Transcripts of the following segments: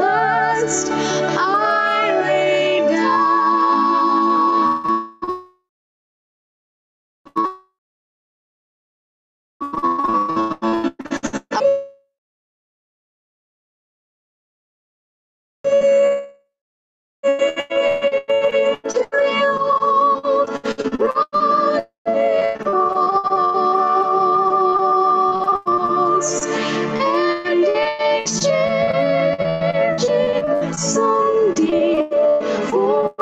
rest I lay down. To the old cross and exchanging Sunday for a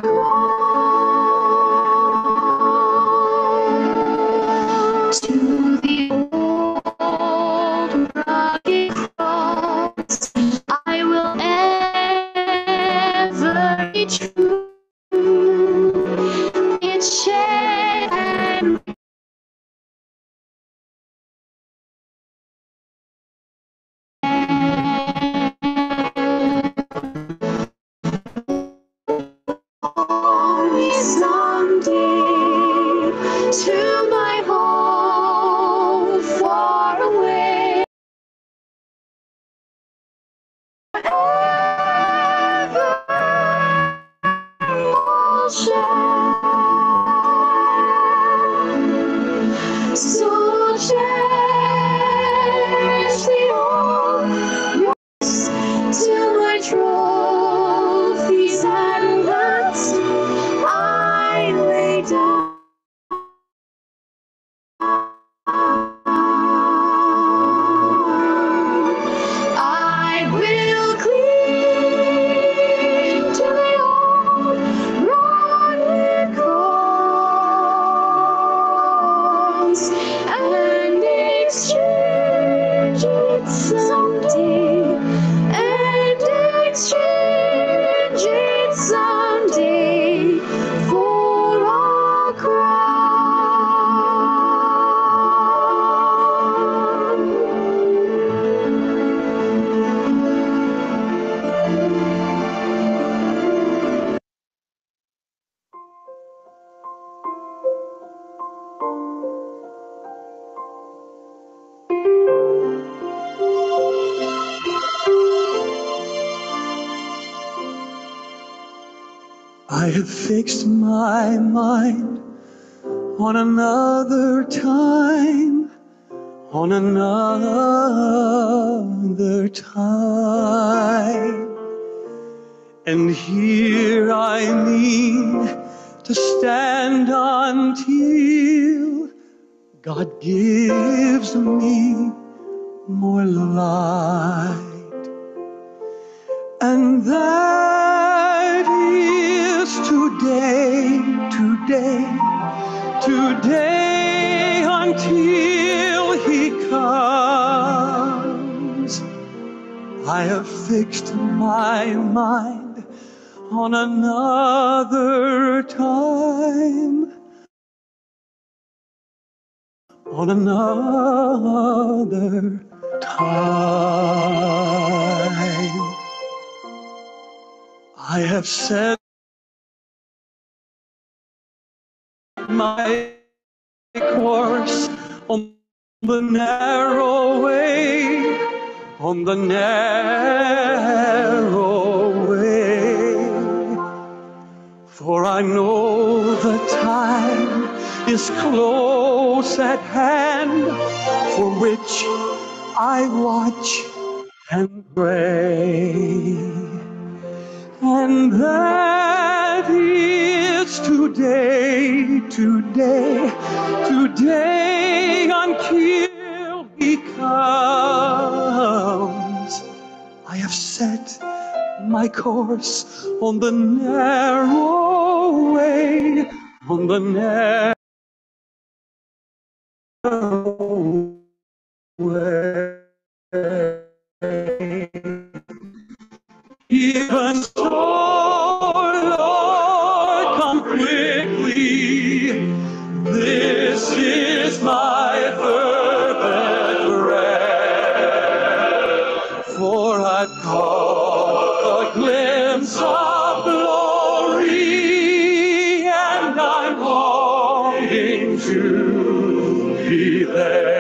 crown. to the old rugged cross I will ever be true. Its shed and call me someday to my home far away. Ever So cherish the old rocks till my trophies and nuts I lay down. I will cling to the old rugged cross and exchange it someday and exchange it someday for a crown. I have fixed my mind on another time, on another time. And here I mean to stand until God gives me more light. And that is today, today, today until He comes. I have fixed my mind on another time, on another time. I have set my course on the narrow way, on the narrow way. For I know the time is close at hand, for which I watch and pray. And that is today, today, today until he comes. I have set my course on the narrow way, on the narrow way. Even so, Lord, come quickly. This is my fervent prayer. For I've caught a glimpse of glory, and I'm longing to be there.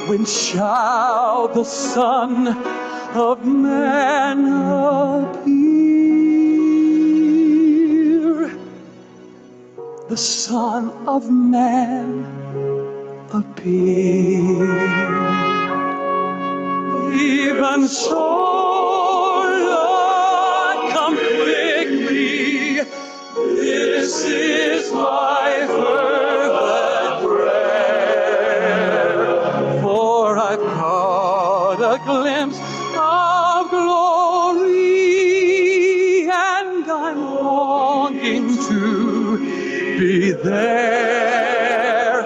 When shall the Son of Man appear? The Son of Man appear. Even so, Lord, come quickly. This is my fervent prayer. For I've caught a glimpse of glory, and I'm longing to be there.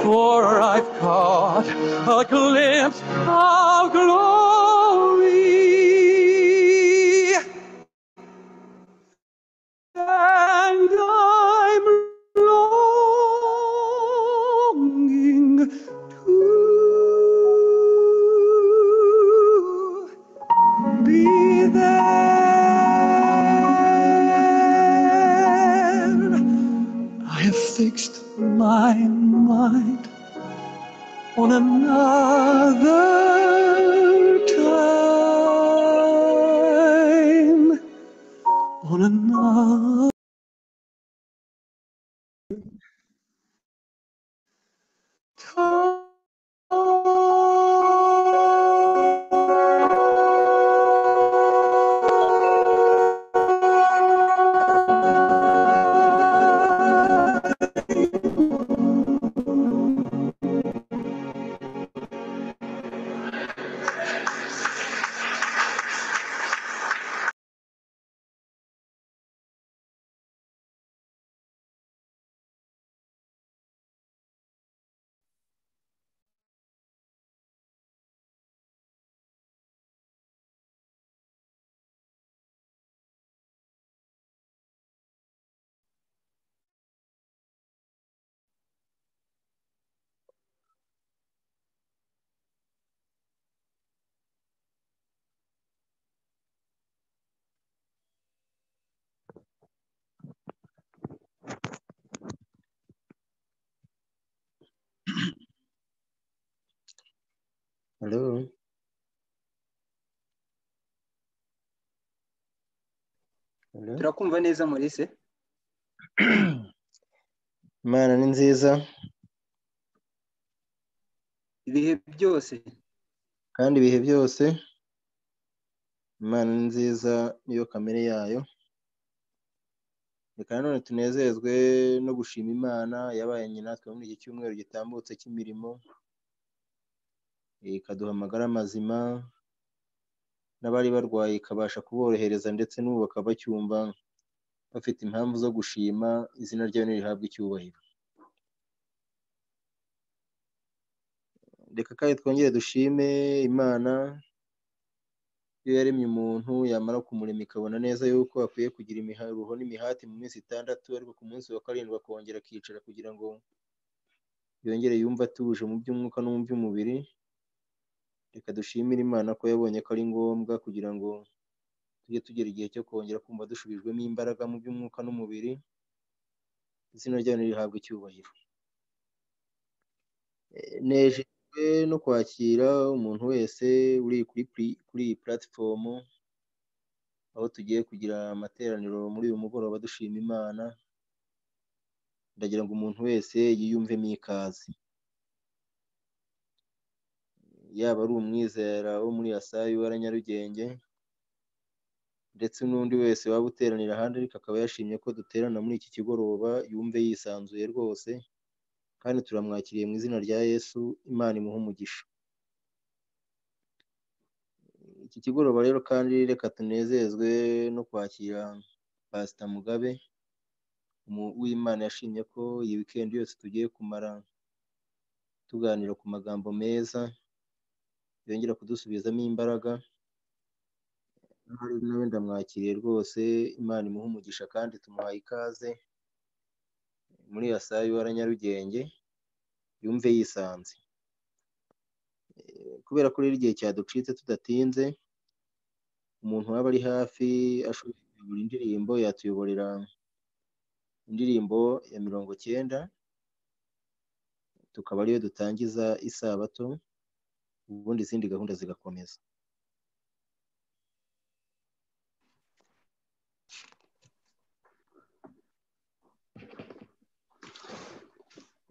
For I've caught a glimpse of glory and I'm longing to be there. I have fixed my mind on another time on another. time. Hello. Hello. turakumva neza maurice Imana ni nziza ibihe byose kandi ibihe byose Imana ni nziza niyo kamere yayo reka nanone tunezezwe no gushima Imana yabaye natwe muri iki cyumweru gitambutse cy'imirimo Eh, ikaduha amagara mazima n'abari barwaye ikabasha kuborohereza ndetse n'ubu bakaba bacyumva bafite impamvu zo gushima izina ryayo ntirihabwe icyubahiro reka kandi twongere dushime imana iyo yaremye umuntu yamara kumurema ikabona neza yuko akwiye kugira imiharuho n'imihati mu minsi itandatu ariko ku munsi wa karindwi akongera akicara kugira ngo yongere yumve atuje mu by'umwuka no mu by'umubiri reka dushimire imana ko yabonye ko ari ngombwa kugira ngo tujye tugera igihe cyo kongera kumva dusubijwemo imbaraga mu by'umwuka n'umubiri izina ryayo ntirihabwe icyubahiro Eh, nejejwe no kwakira umuntu wese uri kuri pli- kuri iyi puratifomu aho tugiye kugira amateraniro muri uyu mugoroba dushima imana ndagira ngo umuntu wese yiyumvemo ikaze yaba ari umwizera wo muri yasayi wa nyarugenge ndetse n'undi wese waba uteranira ahandi ariko akaba yashimye ko duterana muri iki kigoroba yumve yisanzuye rwose kandi turamwakiriye mu izina rya yesu imana imuhe umugisha iki kigoroba rero kandi reka tunezezwe no kwakira pasita mugabe umu- uwimana yashimye ko iyi wikendi yose tugiye kumara tuganira ku magambo meza yongera kudusubizamo imbaraga Ahari nawe ndamwakiriye rwose imana imuhe umugisha kandi tumuhaye ikaze muri yasayi wa nyarugenge yumve yisanze Eh, kubera ko rero igihe cyaducitse tudatinze umuntu waba ari hafi ashoboye kuyobora indirimbo yatuyoborera indirimbo ya mirongo cyenda tukaba ariyo dutangiza isabato ubundi izindi gahunda zigakomeza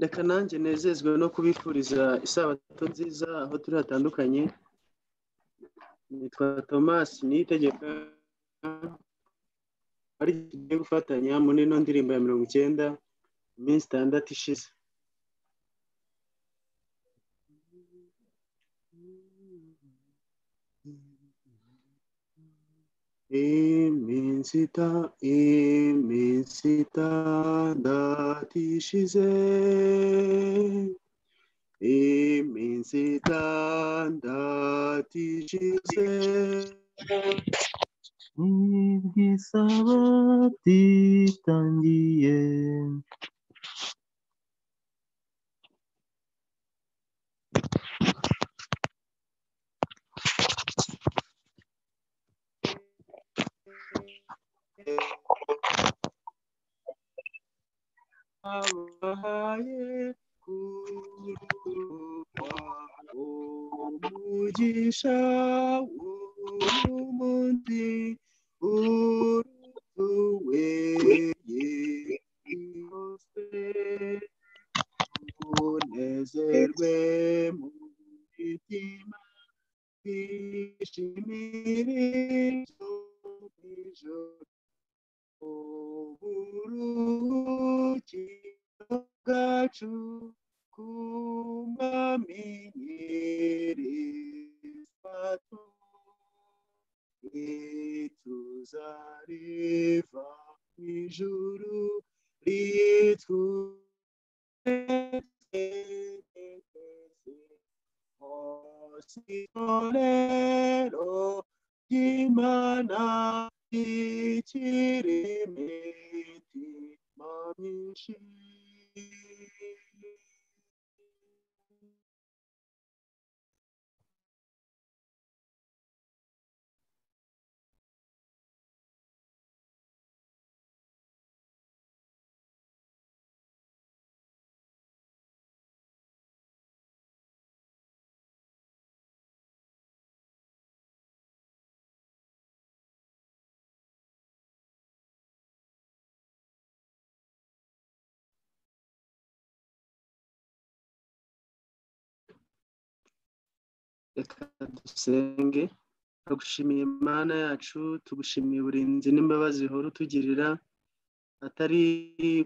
reka nanjye nezezwe no kubifuriza isabato nziza aho turi hatandukanye nitwa thomas niyitegeka ari tugiye gufatanya muri ino ndirimbo ya mirongo icyenda iminsi itandatu ishize iminsi ita iminsi itandatu ishize iminsi itandatu ishize ubwo isabato itangiye abaye kuruha umugisha w'umunsi urutuweye yose unezerwe mu mitima twishimire ijoro ijoro uburuhukiro bwacu kumamenyereza tu ituzareva ijuru ritweze hose torero ry'imana ikiremeti mamishi reka dusenge tugushimiye imana yacu tugushimiye uburinzi n'imbabazi uhora utugirira atari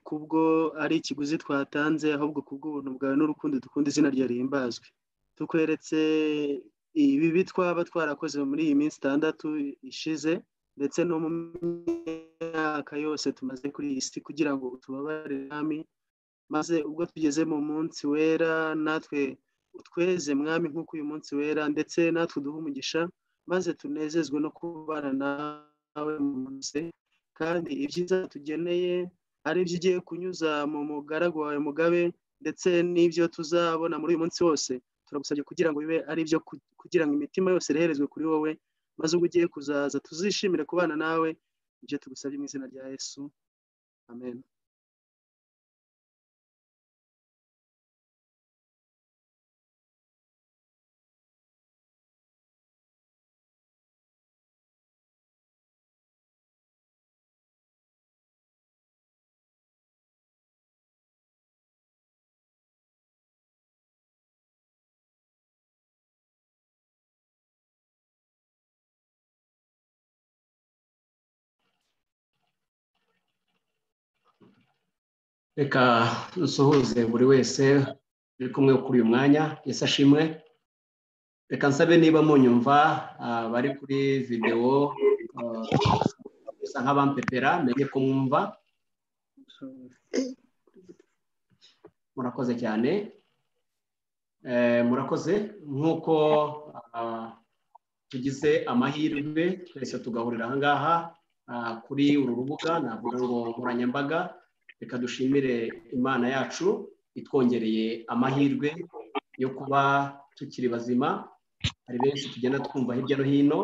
kubwo ari ikiguzi twatanze ahubwo kubw'ubuntu bwawe n'urukundo dukunda izina rya rihimbazwe tukweretse ibibi twaba twarakoze muri iyi minsi itandatu ishize ndetse no mu myaka yose tumaze kuri iyi si kugira ngo utubabare mwami maze ubwo tugeze mu munsi wera natwe utweze mwami nk'uko uyu munsi wera ndetse natwe uduhe umugisha maze tunezezwe no kubana nawe mu munsi kandi ibyiza tugeneye ari ibyo ugiye kunyuza mu mugaragu wawe mugabe ndetse n'ibyo tuzabona muri uyu munsi wose turagusabye kugira ngo bibe ari ibyo ku- kugira ngo imitima yose ireherezwe kuri wowe maze ubwo ugiye kuzaza tuzishimire kubana nawe ibyo tugusabye mu izina rya yesu amen reka dusuhuze buri wese uri kumwe kuri uyu mwanya yesu ashimwe reka nsabe niba munyumva ah, bari kuri videwo ah, bisa nk'abampepera menya kumwumva murakoze cyane Eh, murakoze nk'uko ah, tugize amahirwe twese tugahurira aha ngaha ah, kuri uru rubuga navuga ngo nkoranyambaga reka dushimire imana yacu itwongereye amahirwe yo kuba tukiri bazima hari benshi tugenda twumva hirya no hino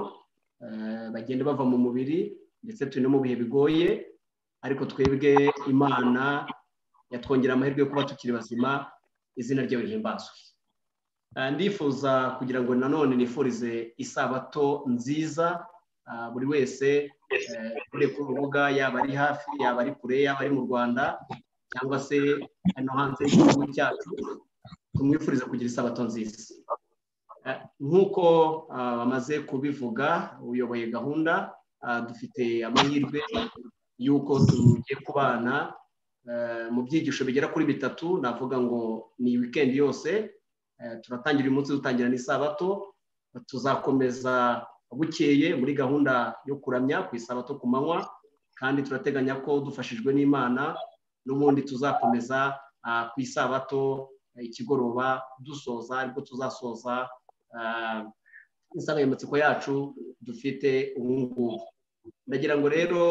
eh, bagenda bava mu mubiri ndetse turi no mu bihe bigoye ariko twebwe imana yatwongereye amahirwe yo kuba tukiri bazima izina ryayo rihimbazwe Ah, ndifuza kugira ngo nanone nifurize isabato nziza ah, buri wese eh, uri ku rubuga yaba ari hafi yaba ari kure yaba ari mu rwanda cyangwa se hano hanze y'igihugu cyacu tumwifurize kugira isabato nziza Eh, nk'uko ah, bamaze kubivuga uyoboye gahunda ah, dufite amahirwe y'uko tugiye kubana eh, mu byigisho bigera kuri bitatu navuga ngo ni wikendi yose Eh, turatangira uyu munsi dutangira n'isabato tuzakomeza bukeye muri gahunda yo kuramya ku isabato ku manywa kandi turateganya ko dufashijwe n'imana n'ubundi tuzakomeza ah, ku isabato eh, ikigoroba dusoza ariko tuzasoza ah, insanganyamatsiko yacu dufite ubu ngubu ndagira ngo rero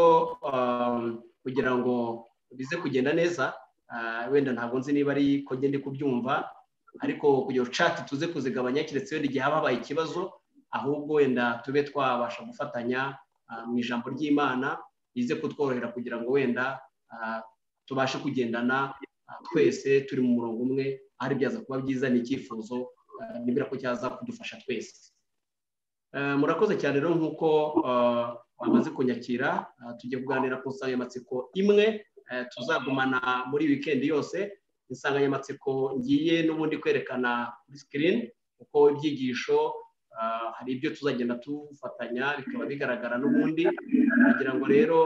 um, kugira ngo bize kugenda neza ah, wenda ntabwo nzi niba ari ko ngende kubyumva ariko kugira chat tuze kuzigabanya keretse wenda igihe haba habaye ikibazo ahubwo wenda tube twabasha gufatanya ah, mu ijambo ry'imana rize kutworohera kugira ngo wenda ah, tubashe kugendana ah, twese turi mu murongo umwe ahari byaza kuba byiza ni icyifuzo ah, nibwira ko cyaza kudufasha twese Eh, murakoze cyane rero nk'uko ah, bamaze kunyakira ah, tugiye kuganira ku nsanganyamatsiko imwe eh, tuzagumana muri wikendi yose insanganyamatsiko ngiye n'ubundi kwerekana kuri sikirini kuko ibyigisho ah, hari ibyo tuzagenda tufatanya bikaba bigaragara n'ubundi kugira ngo rero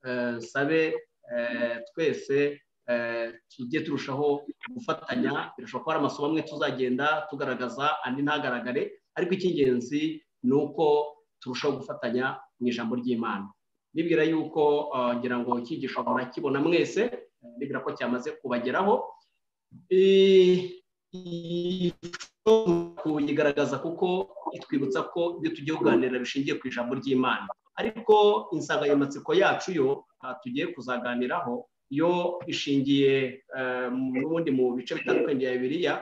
eh, sabe eh, twese eh, tujye turushaho gufatanya birashoboka ko hari amasomo amwe tuzagenda tugaragaza andi ntagaragare ariko icy'ingenzi ni uko turushaho gufatanya mu ijambo ry'imana nibwira yuko ah, ngira ngo icyigisho murakibona mwese bibwira ko cyamaze kubageraho kuyigaragaza kuko itwibutsa ko ibyo tugiye kuganira bishingiye ku ijambo ry'imana ariko insanganyamatsiko yacu yo ah, tugiye kuzaganiraho yo ishingiye eh, n'ubundi mu bice bitandukanye bya bibiliya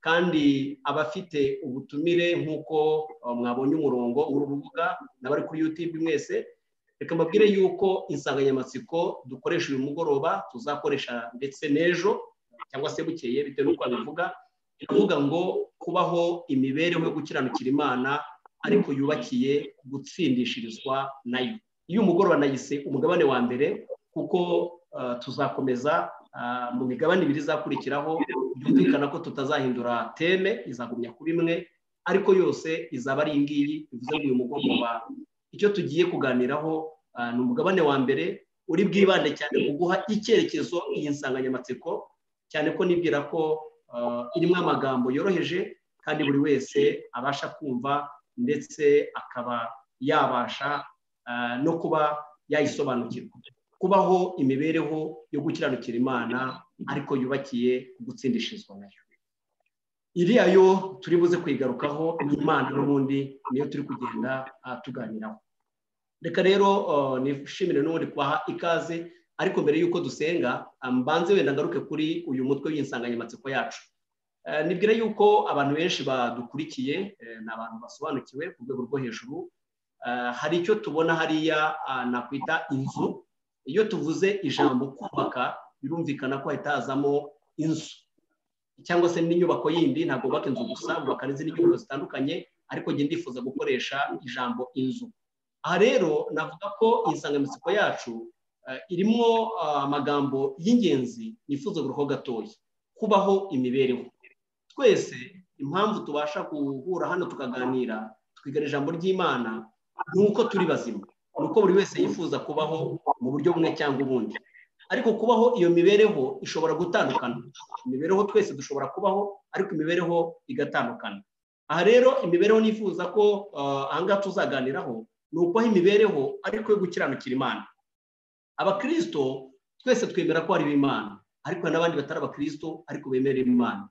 kandi abafite ubutumire nk'uko ah, mwabonye umurongo w'urubuga n'abari kuri youtube mwese reka mbabwire yuko insanganyamatsiko dukoresha uyu mugoroba tuzakoresha ndetse n'ejo cyangwa se bukeye bitewe n'uko babivuga iravuga ngo kubaho imibereho yo gukiranukira imana ariko yubakiye gutsindishirizwa nayo iyo umugoroba nayise umugabane wa mbere kuko ah, tuzakomeza ah, mu migabane ibiri izakurikiraho byumvikana ko tutazahindura teme izagumya kuba imwe ariko yose izaba ari iyi ngiyi bivuze ngo uyu mugoroba icyo tugiye kuganiraho ah, ni umugabane wa mbere uri bwibande cyane ku guha icyerekezo iyi nsanganyamatsiko cyane ko nibwira ko ah, irimo amagambo yoroheje kandi buri wese abasha kumva ndetse akaba yabasha ah, no kuba yayisobanukirwa kubaho imibereho yo gukiranukira imana ariko yubakiye gutsindishirizwa nayo iriya yo turi buze kuyigarukaho ni imana n'ubundi niyo turi kugenda ah, tuganiraho reka rero ah, nishimire n'ubundi kubaha ikaze ariko mbere y'uko dusenga ah, mbanze wenda ngaruke kuri uyu mutwe w'insanganyamatsiko yacu Eh, nibwira yuko abantu benshi badukurikiye eh, ni abantu basobanukiwe ku rwego rwo hejuru Eh, hari icyo tubona hariya ah, nakwita inzu iyo tuvuze ijambo kubaka birumvikana ko hahita hazamo inzu cyangwa se n'inyubako yindi ntabwo bubaka inzu gusa bubaka n'izindi nyubako zitandukanye ariko njye ndifuza gukoresha ijambo inzu aha rero navuga ko insanganyamatsiko yacu eh, irimo ah, amagambo y'ingenzi nifuza guruho gatoya kubaho imibereho twese impamvu tubasha guhura hano tukaganira twigana ijambo ry'imana ni uko turi bazima ni uko buri wese yifuza kubaho mu buryo bumwe cyangwa ubundi ariko kubaho iyo mibereho ishobora gutandukana imibereho twese dushobora kubaho ariko imibereho igatandukana aha rero imibereho nifuza ko ah, ahangaha tuzaganiraho ni ukubaho imibereho ariko yo gukiranukira imana abakirisito twese twemera ko ari imana ariko hari n'abandi batari abakirisito ariko bemera imana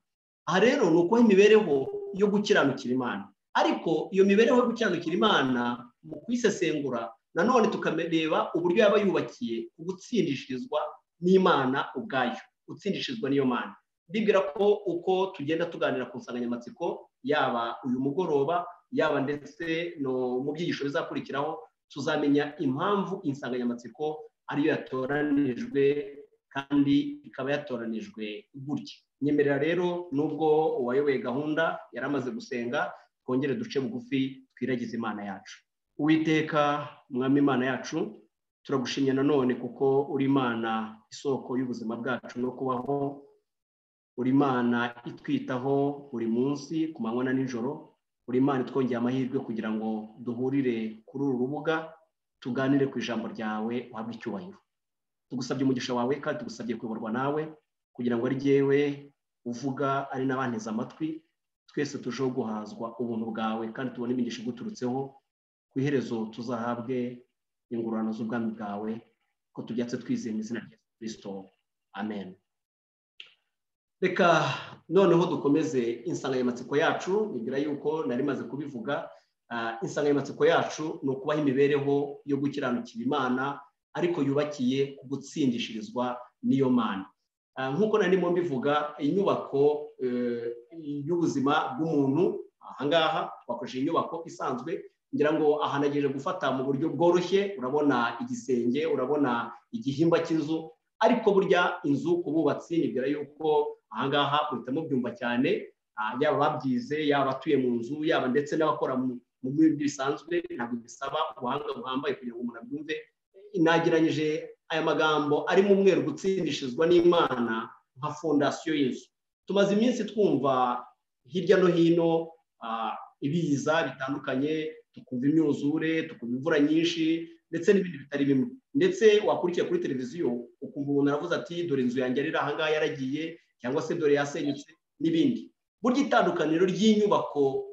aha rero ni ukubaho imibereho yo gukiranukira imana ariko iyo mibereho yo gukiranukira imana mu kuyisesengura nanone tukareba uburyo yaba yubakiye gutsindishirizwa n'imana ubwayo gutsindishirizwa n'iyo mana ndibwira ko uko tugenda tuganira ku nsanganyamatsiko yaba uyu mugoroba yaba ndetse no mu byigisho bizakurikiraho tuzamenya impamvu insanganyamatsiko ariyo yatoranijwe kandi ikaba yatoranijwe gutya nyemerera rero nubwo uwayoboye gahunda yari amaze gusenga twongere duce bugufi twiragize imana yacu uwiteka mwami imana yacu turagushimye nanone kuko uri imana isoko y'ubuzima bwacu no kubaho uri imana itwitaho buri munsi ku manywa na nijoro uri imana itwongeye amahirwe kugira ngo duhurire kuri uru rubuga tuganire ku ijambo ryawe uhabwe icyubahiro tugusabye umugisha wawe kandi tugusabye kuyoborwa nawe kugira ngo ari jyewe uvuga ari n'abanteze amatwi twese turusheho guhazwa ubuntu bwawe kandi tubone imigisha iguturutseho ku iherezo tuzahabwe ingurane z'ubwami bwawe ko tubyatse twizeye mu izina rya kirisito amen reka noneho dukomeze insanganyamatsiko yacu bigira yuko nari maze kubivuga ah, insanganyamatsiko yacu ni ukubaho imibereho yo gukiranukira imana ariko yubakiye ku gutsindishirizwa n'iyo mana Ah, nk'uko nari mo mbivuga inyubako eh, y'ubuzima bw'umuntu ahangaha twakoresheje inyubako isanzwe ngira ngo aha nagejeje gufata mu buryo bworoshye urabona igisenge urabona igihimba cy'inzu ariko burya inzu ku bubatsi nibwira yuko ahangaha uhita mubyumva cyane ah, yaba ababyize yaba abatuye mu nzu yaba ndetse n'abakora mu mu bindi bisanzwe ntabwo bisaba ubuhanga buhambaye kugira ngo umuntu abyumve nageranyije aya magambo ari mu mweru gutsindishizwa n'imana nka fondasiyo y'inzu tumaze iminsi twumva hirya no hino ah, ibiza bitandukanye tukumva imyuzure tukumva imvura nyinshi ndetse n'ibindi bitari bimwe ndetse wakurikiye kuri televiziyo ukumva umuntu aravuze ati dore inzu yanjye ari aha ngaha yaragiye cyangwa se dore yasenyutse n'ibindi burya itandukaniro ry'inyubako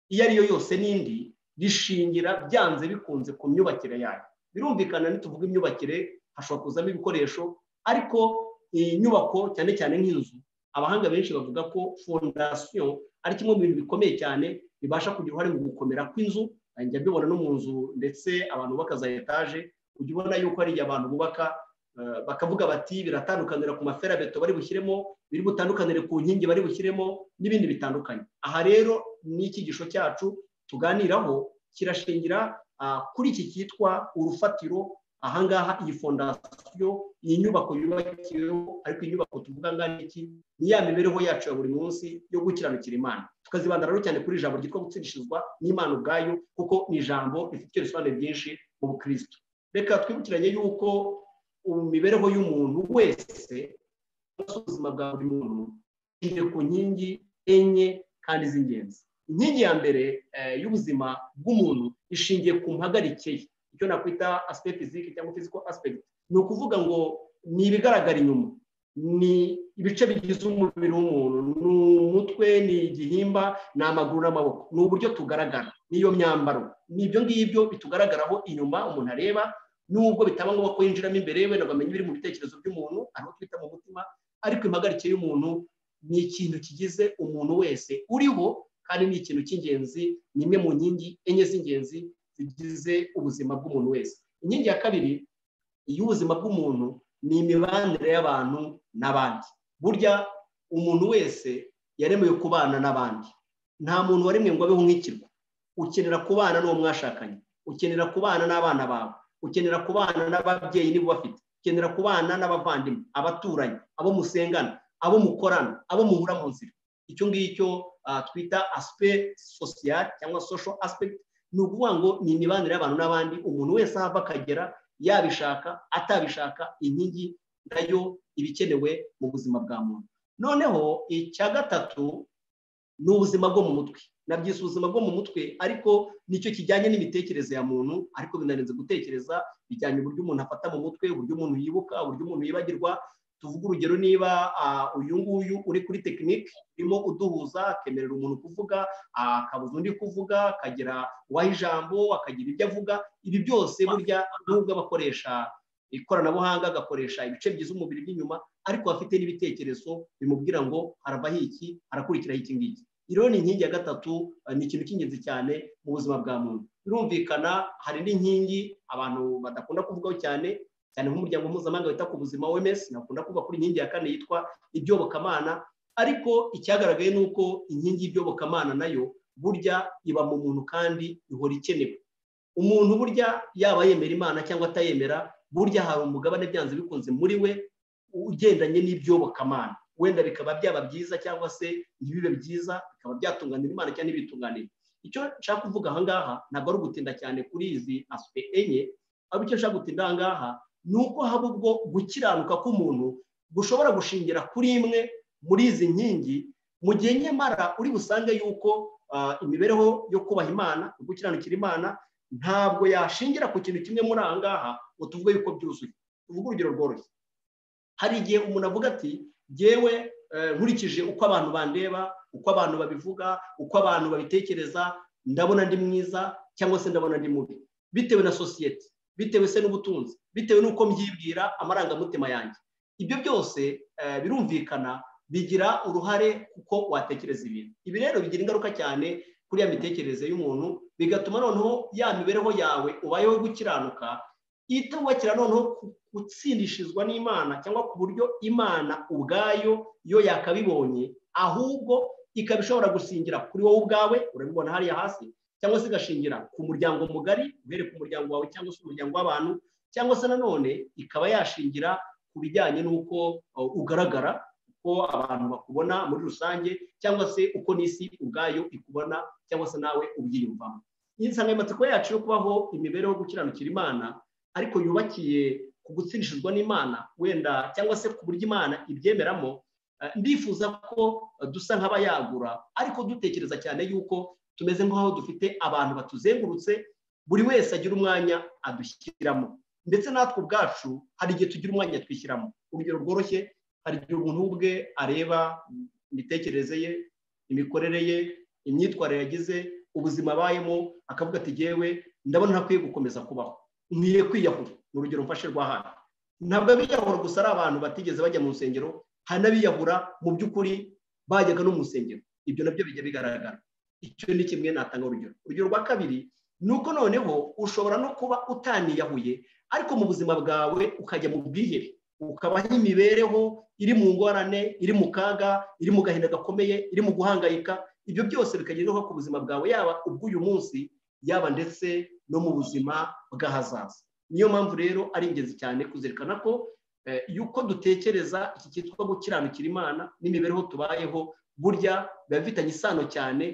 iyo ari yo yose n'indi rishingira byanze bikunze ku myubakire yayo birumvikana nituvuga imyubakire hashobora kuzamo ibikoresho ariko iyi nyubako cyane cyane nk'inzu abahanga benshi bavuga ko fondasiyo ari kimwe mu bintu bikomeye cyane bibasha kugira uruhare mu gukomera kw'inzu njya mbibona no mu nzu ndetse abantu bubaka za etaje ujya ubona yuko hari igihe abantu bubaka eh, bakavuga bati biratandukanira ku maferabeto bari bushyiremo biri butandukanire ku nkingi bari bushyiremo n'ibindi bitandukanye aha rero ni icyigisho cyacu tuganiraho kirashingira ah, kuri iki cyitwa urufatiro ahangaha iyi fondasiyo iyi nyubako yubakiweho ariko iyi nyubako tuvuga ngaha ni iki ni ya mibereho yacu ya buri munsi yo gukiranukira imana tukazibanda rero cyane kuri ijambo ryitwa gutsindishirizwa n'imana ubwayo kuko ni ijambo rifite ibisobanuro byinshi mu bukristo reka twibukiranye yuko imibereho y'umuntu wese ubuzima bwa buri muntu ishingiye ku nkingi enye kandi z'ingenzi inkingi ya mbere eh, y'ubuzima bw'umuntu ishingiye ku mpagarike ye icyo nakwita aspect physique cyangwa physical aspect ni ukuvuga ngo ni ibigaragara inyuma ni ibice bigize umubiri w'umuntu ni umutwe ni igihimba ni amaguru n'amaboko ni uburyo tugaragara n'iyo myambaro ni ibyo ngibyo bitugaragaraho inyuma umuntu areba nubwo bitaba ngombwa ko yinjiramo imbere wenda ngo amenye ibiri mu bitekerezo by'umuntu ari aho twita mu mutima ariko impagarike y'umuntu ni ikintu kigize umuntu wese uriho kandi ni ikintu cy'ingenzi ni imwe mu nkingi enye z'ingenzi zigize ubuzima bw'umuntu wese inkingi ya kabiri y'ubuzima bw'umuntu ni imibanire y'abantu n'abandi burya umuntu wese yaremewe kubana n'abandi nta muntu waremwe ngo abeho nk'ikirwa ukenera kubana n'uwo mwashakanye ukenera kubana n'abana bawe ukenera kubana n'ababyeyi niba ubafite ukenera kubana n'abavandimwe abaturanyi abo musengana abo mukorana abo muhura mu nzira icyo ngicyo ah, twita aspect social cyangwa social aspect ni ukuvuga ngo ni imibanire y'abantu n'abandi umuntu wese ahava akagera yabishaka atabishaka inkingi nayo iba ikenewe mu buzima bwa muntu noneho icya gatatu ni ubuzima bwo mu mutwe nabyise ubuzima bwo mu mutwe ariko nicyo kijyanye n'imitekerereze ya muntu ariko binarenze gutekereza bijyanye uburyo umuntu afata mu mutwe uburyo umuntu yibuka uburyo umuntu yibagirwa tuvuga urugero niba ah, uyu nguyu uri kuri tekinike urimo uduhuza akemerera umuntu kuvuga ah, akabuza undi kuvuga akagira uwaha ijambo akagira ibyo avuga ibi byose burya nubwo aba akoresha ikoranabuhanga agakoresha ibice bigize umubiri by'inyuma ariko afite n'ibitekerezo bimubwira ngo harabaho iki harakurikiraho iki ngiki rero ni inkingi ya gatatu ah, ni ikintu cy'ingenzi cyane mu buzima bwa muntu birumvikana hari n'inkingi abantu badakunda kuvugaho cyane cyane nk'umuryango mpuzamahanga wita ku buzima OMS nakunda kuvuga kuri inkingi ya kane yitwa ibyobokamana ariko icyagaragaye ni uko inkingi y'ibyobokamana nayo burya iba mu muntu kandi ihora ikenewe umuntu burya yaba yemera imana cyangwa atayemera burya hari umugabane byanze bikunze muri we ugendanye n'iby'ubukamana wenda bikaba byaba byiza cyangwa se ntibibe byiza bikaba byatunganira imana cyangwa ntibitunganire icyo nshaka kuvuga ahangaha ntabwo ari ugutinda cyane kuri izi asipe enye ahubwo icyo nshaka gutinda ahangaha ni uko haba ubwo gukiranuka k'umuntu gushobora gushingira kuri imwe muri izi nkingi mu gihe nyamara uri busange yuko ah, imibereho yo kubaha imana yo gukiranukira imana ntabwo yashingira ku kintu kimwe muri ahangaha ngo tuvuge yuko byuzuye tuvuge urugero rworoshye hari igihe umuntu avuga ati ngewe eh, nkurikije uko abantu bandeba uko abantu babivuga uko abantu babitekereza ndabona ndi mwiza cyangwa se ndabona ndi mubi bitewe na sosiyete bitewe se n'ubutunzi bitewe n'uko mbyibwira amarangamutima yanjye ibyo byose eh, birumvikana bigira uruhare kuko watekereza ibintu ibi rero bigira ingaruka cyane kuri ya mitekerereze y'umuntu bigatuma noneho ya mibereho yawe ubayeho gukiranuka itubakira noneho ku- gutsindishizwa n'imana cyangwa ku buryo imana ubwayo yo yakabibonye ahubwo ikaba ishobora gusingira kuri wowe ubwawe urabibona hariya hasi cyangwa se igashingira ku muryango mugari uhereye ku muryango wawe cyangwa se umuryango w'abantu cyangwa se nanone ikaba yashingira ku bijyanye n'uko uh, ugaragara uko abantu bakubona muri rusange cyangwa se uko n'isi ubwayo ikubona cyangwa se nawe ubyiyumvamo iyi nsanganyamatsiko yacu yo kubaho imibereho gukiranukira imana ariko yubakiye ku gutsindishizwa n'imana wenda cyangwa se ku buryo imana ibyemeramo eh, ndifuza ko eh, dusa nk'abayagura ariko dutekereza cyane yuko tumeze nk'aho dufite abantu batuzengurutse buri wese agira umwanya adushyiramo ndetse natwe ubwacu hari igihe tugira umwanya twishyiramo urugero rworoshye hari igihe umuntu ubwe areba imitekerereze ye imikorere ye imyitwarire yagize ubuzima abayemo akavuga ati yewe ndabona ntakwiye gukomeza kubaho nkwiye kwiyahura ni urugero mfashe rwa hano ntabwo abiyahura gusa ari abantu batigeze bajya mu nsengero hari n'abiyahura mu by'ukuri bajyaga no mu nsengero ibyo nabyo bijya bigaragara icyo ni kimwe natanga urugero urugero rwa kabiri ni uko noneho ushobora no kuba utaniyahuye ariko mu buzima bwawe ukajya mu bwihebe ukabaho imibereho iri mu ngorane iri mu kaga iri mu gahinda gakomeye iri mu guhangayika ibyo byose bikagira ingaruka ku buzima bwawe yaba ubw'uyu munsi yaba ndetse no mu buzima bw'ahazaza niyo mpamvu rero ari ingenzi cyane kuzirikana ko eh, yuko dutekereza iki cyitwa gukiranukira imana n'imibereho tubayeho burya biba bifitanye isano cyane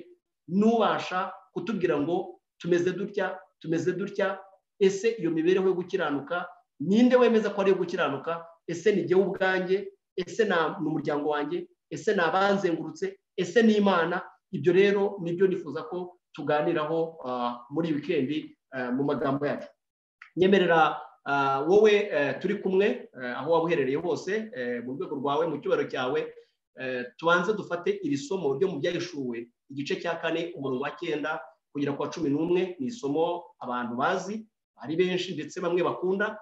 n'ubasha kutubwira ngo tumeze dutya tumeze dutya ese iyo mibereho yo gukiranuka ninde wemeza ko ari iyo gukiranuka ese ni jyewe ubwanjye ese na- ni umuryango wanjye ese ni abanzengurutse ese ni imana ibyo rero nibyo nifuza ko tuganiraho ah, muri wikendi ah, mu magambo yacu nyemerera ah, wowe eh, turi kumwe eh, aho waba uherereye hose eh, mu rwego rwawe mu cyubahiro cyawe eh, tubanze dufate iri somo ryo mu byahishuwe igice cya kane umurongo wa cyenda kugera ku wa cumi n'umwe ni isomo abantu bazi ari benshi ndetse bamwe bakunda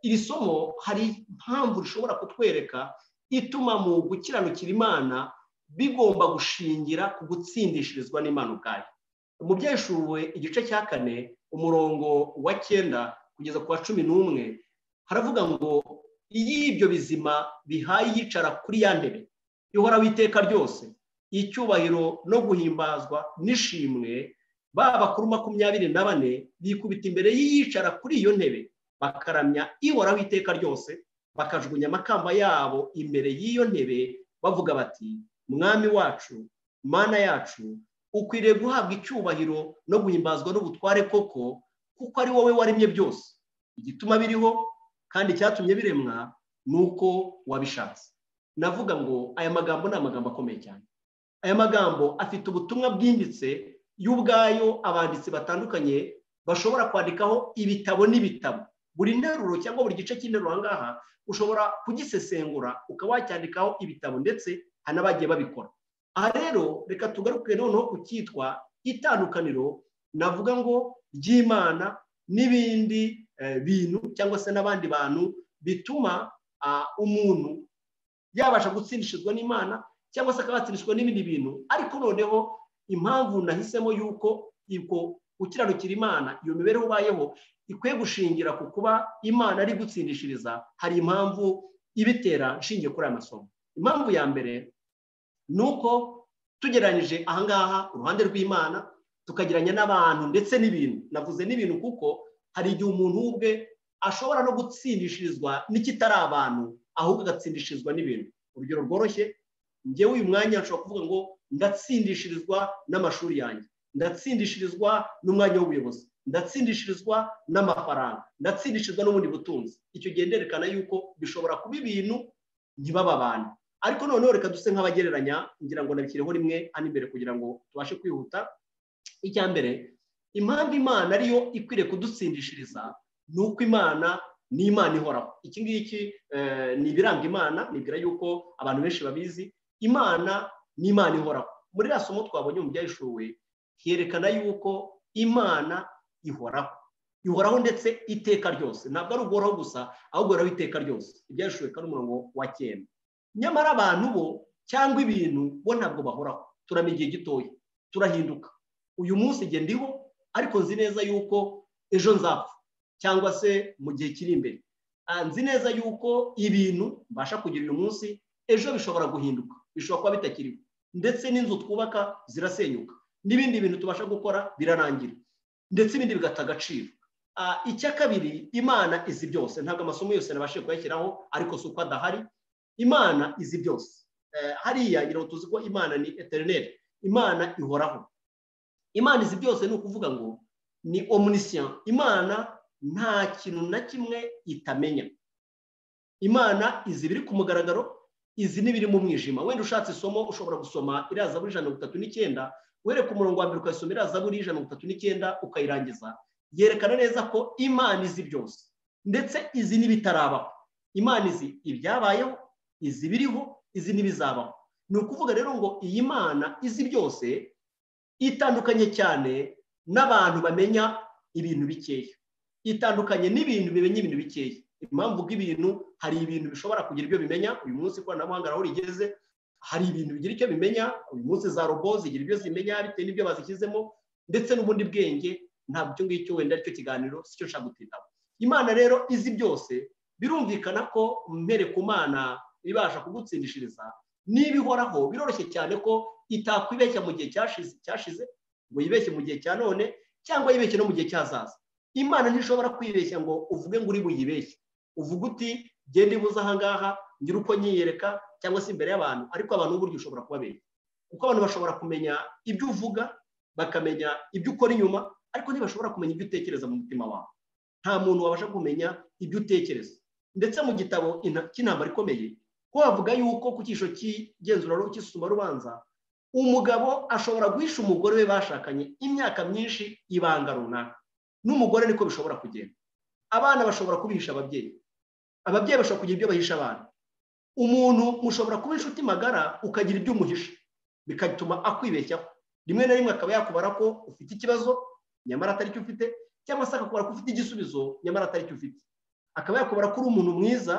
iri somo hari impamvu rishobora kutwereka ituma mu gukiranukira imana bigomba gushingira ku gutsindishirizwa n'imana ubwayo mu byeshuwe igice cya kane umurongo wa cyenda kugeza ku wa cumi n'umwe haravuga ngo iyo ibyo bizima bihaye iyicara kuri ya ntebe ihora w'iteka ryose icyubahiro no guhimbazwa n'ishimwe b'abakuru makumyabiri na bane bikubita imbere y'iyicara kuri iyo ntebe bakaramya ihoraho iteka ryose bakajugunya amakamba yabo imbere y'iyo ntebe bavuga bati mwami wacu mana yacu ukwiriye guhabwa icyubahiro no guhimbazwa n'ubutware koko kuko ari wowe waremye byose igituma biriho kandi icyatumye biremwa ni uko wabishatse navuga ngo aya magambo ni amagambo akomeye cyane aya magambo afite ubutumwa bwimbitse y'ubwayo abanditsi batandukanye bashobora kwandikaho ibitabo n'ibitabo buri nteruro cyangwa buri gice cy'interuro ahangaha ushobora kugisesengura ukaba wacyandikaho ibitabo ndetse hari n'abagiye babikora aha rero reka tugaruke noneho ku cyitwa itandukaniro navuga ngo ry'imana n'ibindi eh, bintu cyangwa se n'abandi bantu bituma ah, umuntu yabasha gutsindishizwa n'imana cyangwa se akaba yatsindishwa n'ibindi bintu ariko noneho impamvu nahisemo yuko ubwo gukiranukira imana iyo mibereho ubayeho ikwiye gushingira ku kuba imana ari gutsindishiriza hari impamvu ibitera nshingiye kuri aya masomo impamvu ya mbere ni uko tugereranyije ahangaha uruhande rw'imana tukagereranya n'abantu ndetse n'ibintu navuze n'ibintu kuko hari igihe umuntu ubwe ashobora no gutsindishirizwa n'ikitari abantu ahubwo agatsindishirizwa n'ibintu urugero rworoshye ngewe uyu mwanya nshobora kuvuga ngo ndatsindishirizwa n'amashuri yanjye ndatsindishirizwa n'umwanya w'ubuyobozi ndatsindishirizwa n'amafaranga ndatsindishirizwa n'ubundi butunzi icyo gihe nderekana yuko bishobora kuba ibintu ntibababane ariko noneho reka duse nk'abagereranya ngira ngo nabikireho rimwe hano imbere kugira ngo tubashe kwihuta icya mbere impamvu imana ariyo ikwiriye kudutsindishiriza ni uko imana ni imana ihoraho iki ngiki eh, ni ibiranga imana nibwira yuko abantu benshi babizi imana ni imana ihoraho muri iriya somo twabonye mu byayishuwe herekana yuko imana ihoraho ihoraho ndetse iteka ryose ntabwo ari uguhoraho gusa ahubwo ihoraho iteka ryose ibyayishuwe kandi umurongo wa cyenda nyamara abantu bo cyangwa ibintu bo ntabwo bahoraho turamenya igihe gitoya turahinduka uyu munsi igihe ndiho ariko nzi neza yuko ejo nzapfa cyangwa se mu gihe kiri imbere Ah, nzi neza yuko ibintu mbasha kugira uyu munsi ejo bishobora guhinduka bishobora kuba bitakiriho ndetse n'inzu twubaka zirasenyuka n'ibindi bintu tubasha gukora birarangira ndetse ibindi bigata agaciro Ah, icya kabiri imana izi byose ntabwo amasomo yose nabashije kuyashyiraho ariko si uko adahari imana izi byose Eh, hariya ngira ngo tuzi ko imana ni eterineri imana ihoraho imana izi byose ni ukuvuga ngo ni omunisiya imana nta kintu na kimwe itamenya imana izi biri ku mugaragaro izi n'ibiri mu mwijima wenda ushatse isomo ushobora gusoma iraza buri ijana na mirongo itatu n'icyenda wereka umurongo wa mbere ukayisoma iraza buri ijana na mirongo itatu n'icyenda ukayirangiza yerekana neza ko imana izi byose ndetse izi n'ibitarabaho imana izi ibyabayeho izi biriho izi n'ibizabaho ni ukuvuga rero ngo iyi mana izi byose itandukanye cyane n'abantu bamenya ibintu bikeya itandukanye n'ibintu bimenya ibintu bikeya impamvu bw'ibintu hari ibintu bishobora kugira ibyo bimenya uyu munsi ikoranabuhanga aho rigeze hari ibintu bigira icyo bimenya uyu munsi za robo zigira ibyo zimenya bitewe n'ibyo bazishyizemo ndetse n'ubundi bwenge ntabwo icyo ngicyo wenda aricyo kiganiro si cyo nshaka gutindaho imana rero izi byose birumvikana ko mbere ku mana ibasha kugutsindishiriza niba ihoraho biroroshye cyane ko itakwibeshya mu gihe cyashize cyashize ngo yibeshye mu gihe cya none cyangwa yibeshye no mu gihe cyazaza imana ntishobora kwibeshya ngo uvuge ngo uri buyibeshye uvuga uti genda ibuze ahangaha ngira uko nyiyereka cyangwa se imbere y'abantu ariko abantu buryo ushobora kubabeshya kuko abantu bashobora kumenya ibyo uvuga bakamenya ibyo ukora inyuma ariko ntibashobora kumenya ibyo utekereza mu mutima wawe nta muntu wabasha kumenya ibyo utekereza ndetse mu gitabo ina- cy'intambara ikomeye ko bavuga yuko ku cyisho cy'igenzura cy'isumarubanza umugabo ashobora guhisha umugore we bashakanye imyaka myinshi ibanga runaka n'umugore niko bishobora kugenda abana bashobora kubihisha ababyeyi ababyeyi bashobora kugira ibyo bahisha abana umuntu mushobora kuba inshuti magara ukagira ibyo umuhisha bigatuma akwibeshyaho rimwe na rimwe akaba yakubara ko ufite ikibazo nyamara atari cyo ufite cyangwa se akakubara ko ufite igisubizo nyamara atari cyo ufite akaba yakubara ko uri umuntu mwiza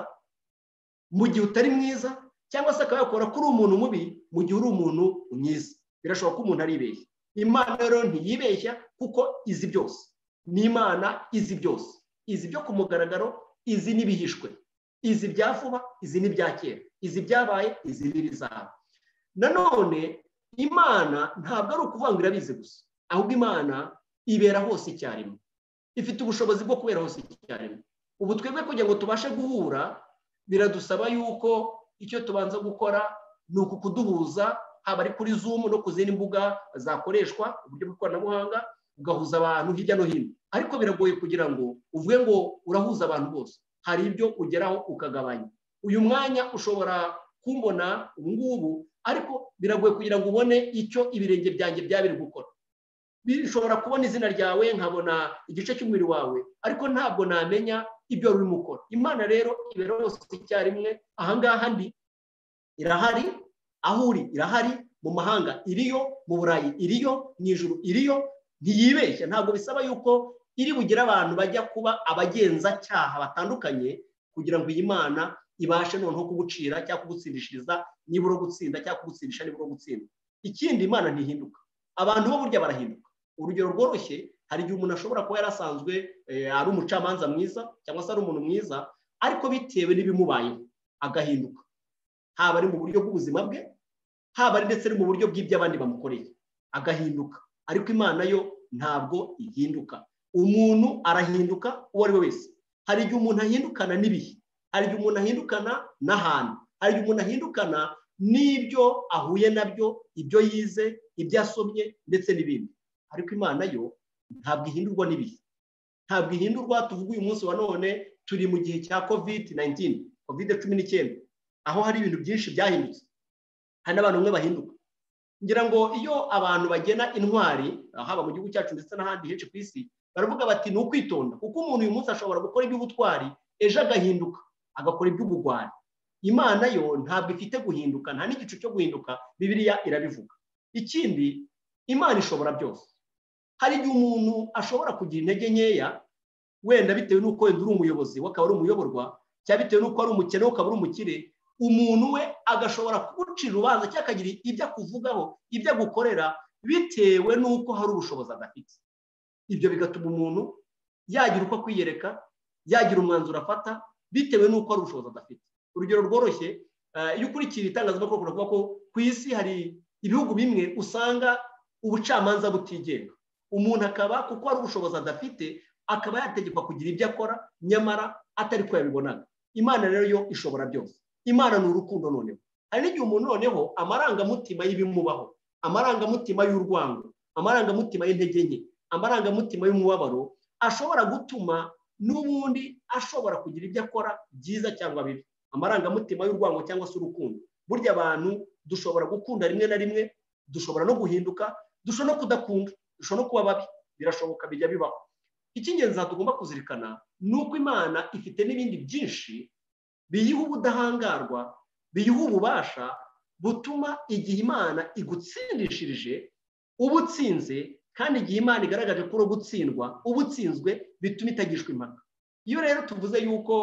mu gihe utari mwiza cyangwa se akaba yakora ko uri umuntu mubi mu gihe uri umuntu mwiza birashoboka ko umuntu aribeshya imana rero ntiyibeshya kuko izi byose ni imana izi byose izi byo ku mugaragaro izi n'ibihishwe izi bya vuba izi n'ibya kera izi byabaye izi n'ibizaba nanone imana ntabwo ari ukuvuga ngo irabizi gusa ahubwo imana ibera hose icyarimwe ifite ubushobozi bwo kubera hose icyarimwe ubu twebwe kugira ngo tubashe guhura biradusaba yuko icyo tubanza gukora ni uku kuduhuza haba ari kuri zoom no ku zindi mbuga zakoreshwa uburyo bw'ikoranabuhanga ugahuza abantu hirya no hino ariko biragoye kugira ngo uvuge ngo urahuza abantu bose hari ibyo ugeraho ukagabanya uyu mwanya ushobora kumbona ubu ngubu ariko biragoye kugira ngo ubone icyo ibirenge byanjye byaba biri gukora bishobora kubona izina ryawe nkabona igice cy'umubiri wawe ariko ntabwo namenya ibyo wari urimo ukora imana rero ibera hose icyarimwe ahangaha ndi irahari aho uri irahari mu mahanga iriyo mu burayi iriyo mu ijuru iriyo ntiyibeshya ntabwo bisaba yuko iri bugire abantu bajya kuba abagenzacyaha batandukanye kugira ngo iyi mana ibashe noneho kugucira cyangwa kugutsindishiriza niba uri gutsinda cyangwa kugutsindisha niba uri gutsinda ikindi imana ntihinduka abantu bo burya barahinduka urugero rworoshye hari igihe umuntu ashobora kuba yarasanzwe eh, ari umucamanza mwiza cyangwa se ari umuntu mwiza ariko bitewe n'ibimubayeho agahinduka haba ari mu buryo bw'ubuzima bwe haba ari ndetse no mu buryo bw'ibyo abandi bamukoreye agahinduka ariko imana yo ntabwo ihinduka umuntu arahinduka uwo ari we wese hari igihe umuntu ahindukana n'ibihe hari igihe umuntu ahindukana n'ahantu hari igihe umuntu ahindukana n'ibyo ahuye nabyo ibyo yize ibyo asomye ndetse n'ibindi ariko imana yo ntabwo ihindurwa n'ibihe ntabwo ihindurwa tuvuga uyu munsi wa none turi mu gihe cya covid 19 covid cumi n'icyenda aho hari ibintu byinshi byahindutse hari n'abantu bamwe bahinduka ngira ngo iyo abantu bagena intwari haba mu gihugu cyacu ndetse n'ahandi henshi ku isi baravuga bati ni ukwitonda kuko umuntu uyu munsi ashobora gukora iby'ubutwari ejo agahinduka agakora iby'ubugwari imana yo ntabwo ifite guhinduka nta n'igicu cyo guhinduka bibiliya irabivuga ikindi imana ishobora byose hari igihe umuntu ashobora kugira intege nkeya wenda bitewe n'uko wenda uri umuyobozi we akaba ari umuyoborwa cyangwa bitewe n'uko ari umukene ukaba ari umukire umuntu we agashobora kugucira urubanza cyangwa akagira ibyo akuvugaho ibyo agukorera bitewe n'uko hari ubushobozi adafite ibyo bigatuma umuntu yagira uko akwiyereka yagira umwanzuro afata bitewe n'uko hari ubushobozi adafite urugero rworoshye iyo ukurikira itangazamakuru uravuga ko ku isi hari ibihugu bimwe usanga ubucamanza butigenga umuntu akaba kuko hari ubushobozi adafite akaba yategekwa kugira ibyo akora nyamara atari ko yabibonaga imana rero yo ishobora byose imana ni urukundo noneho hari n'igihe umuntu noneho amarangamutima y'ibimubaho amarangamutima y'urwango amarangamutima y'intege nke amarangamutima y'umubabaro ashobora gutuma n'ubundi ashobora kugira ibyo akora byiza cyangwa bibi amarangamutima y'urwango cyangwa se urukundo burya abantu dushobora gukunda rimwe na rimwe dushobora no guhinduka dushobora no kudakunda dushobora no kuba babi birashoboka bijya bibaho icy'ingenzi tugomba kuzirikana ni uko imana ifite n'ibindi byinshi biyiha ubudahangarwa biyiha ububasha butuma igihe imana igutsindishirije uba utsinze kandi igihe imana igaragaje ko uri gutsindwa uba utsinzwe bituma itagishwa impaka iyo rero tuvuze yuko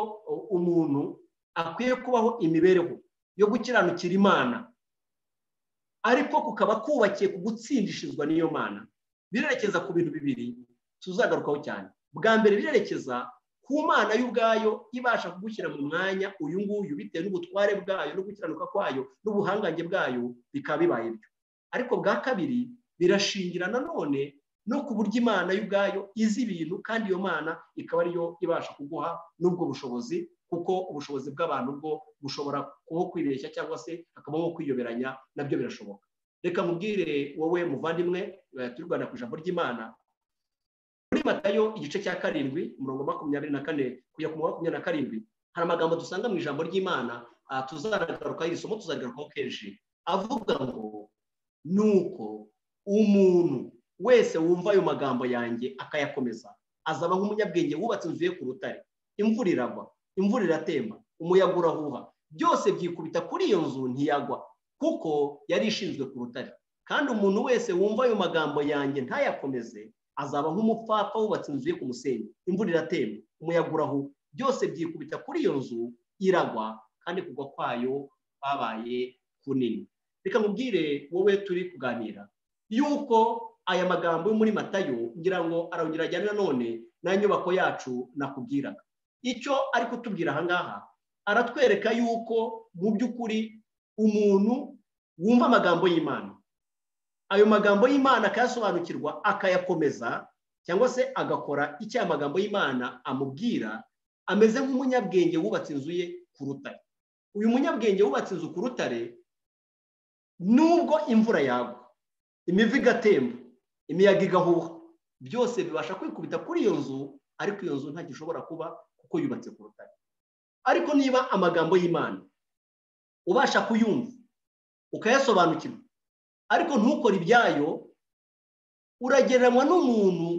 umuntu akwiye kubaho imibereho yo gukiranukira imana ariko kukaba kubakiye ku gutsindishirizwa n'iyo mana birerekeza ku bintu bibiri tuzagarukaho cyane bwa mbere birerekeza ku mana y'ubwayo ibasha kugushyira mu mwanya uyu nguyu bitewe n'ubutware bwayo no gukiranuka kwayo n'ubuhangange bwayo bikaba bibaye byo ariko bwa kabiri birashingira nanone no ku buryo imana y'ubwayo izi ibintu kandi iyo mana ikaba ariyo ibasha kuguha n'ubwo bushobozi kuko ubushobozi bw'abantu bwo bushobora kuba kwibeshya cyangwa se hakabaho kwiyoberanya nabyo birashoboka reka mubwire wowe muvandimwe turi rwanda ku ijambo ry'imana muri matayo igice cya karindwi umurongo makumyabiri na kane kujya ku murongo makumyabiri na karindwi hari amagambo dusanga mu ijambo ry'imana tuzaragarukaho iri somo tuzarigarukaho kenshi avuga ngo ni uko umuntu wese wumva ayo magambo yanjye akayakomeza azaba nk'umunyabwenge wubatse inzu ye ku rutare imvura iragwa imvura iratemba umuyaga urahuha byose byikubita kuri iyo nzu ntiyagwa kuko yari ishinzwe ku rutare kandi umuntu wese wumva ayo magambo yanjye ntayakomeze azaba nk'umupfapfa wubatse inzu ye ku musenyi imvura iratemba umuyaga urahuha byose byikubita kuri iyo nzu iragwa kandi kugwa kwayo kwabaye kunini reka mubwire wowe turi kuganira yuko aya magambo yo muri matayo ngira ngo arongera ajyane nanone na nyubako yacu nakubwiraga icyo ari kutubwira ahangaha aratwereka yuko mu by'ukuri umuntu wumva amagambo y'imana ayo magambo y'imana akayasobanukirwa akayakomeza cyangwa se agakora icyo aya magambo y'imana amubwira ameze nk'umunyabwenge wubatse inzu ye ku rutare uyu munyabwenge wubatse inzu ku rutare nubwo imvura yagwa imivu igatemba imiyaga igahuha byose bibasha kwikubita kuri iyo nzu ariko iyo nzu ntacyo ishobora kuba kuko yubatse ku rutare ariko niba amagambo y'imana ubasha kuyumva ukayasobanukirwa ariko ntukore ibyayo uragereranywa n'umuntu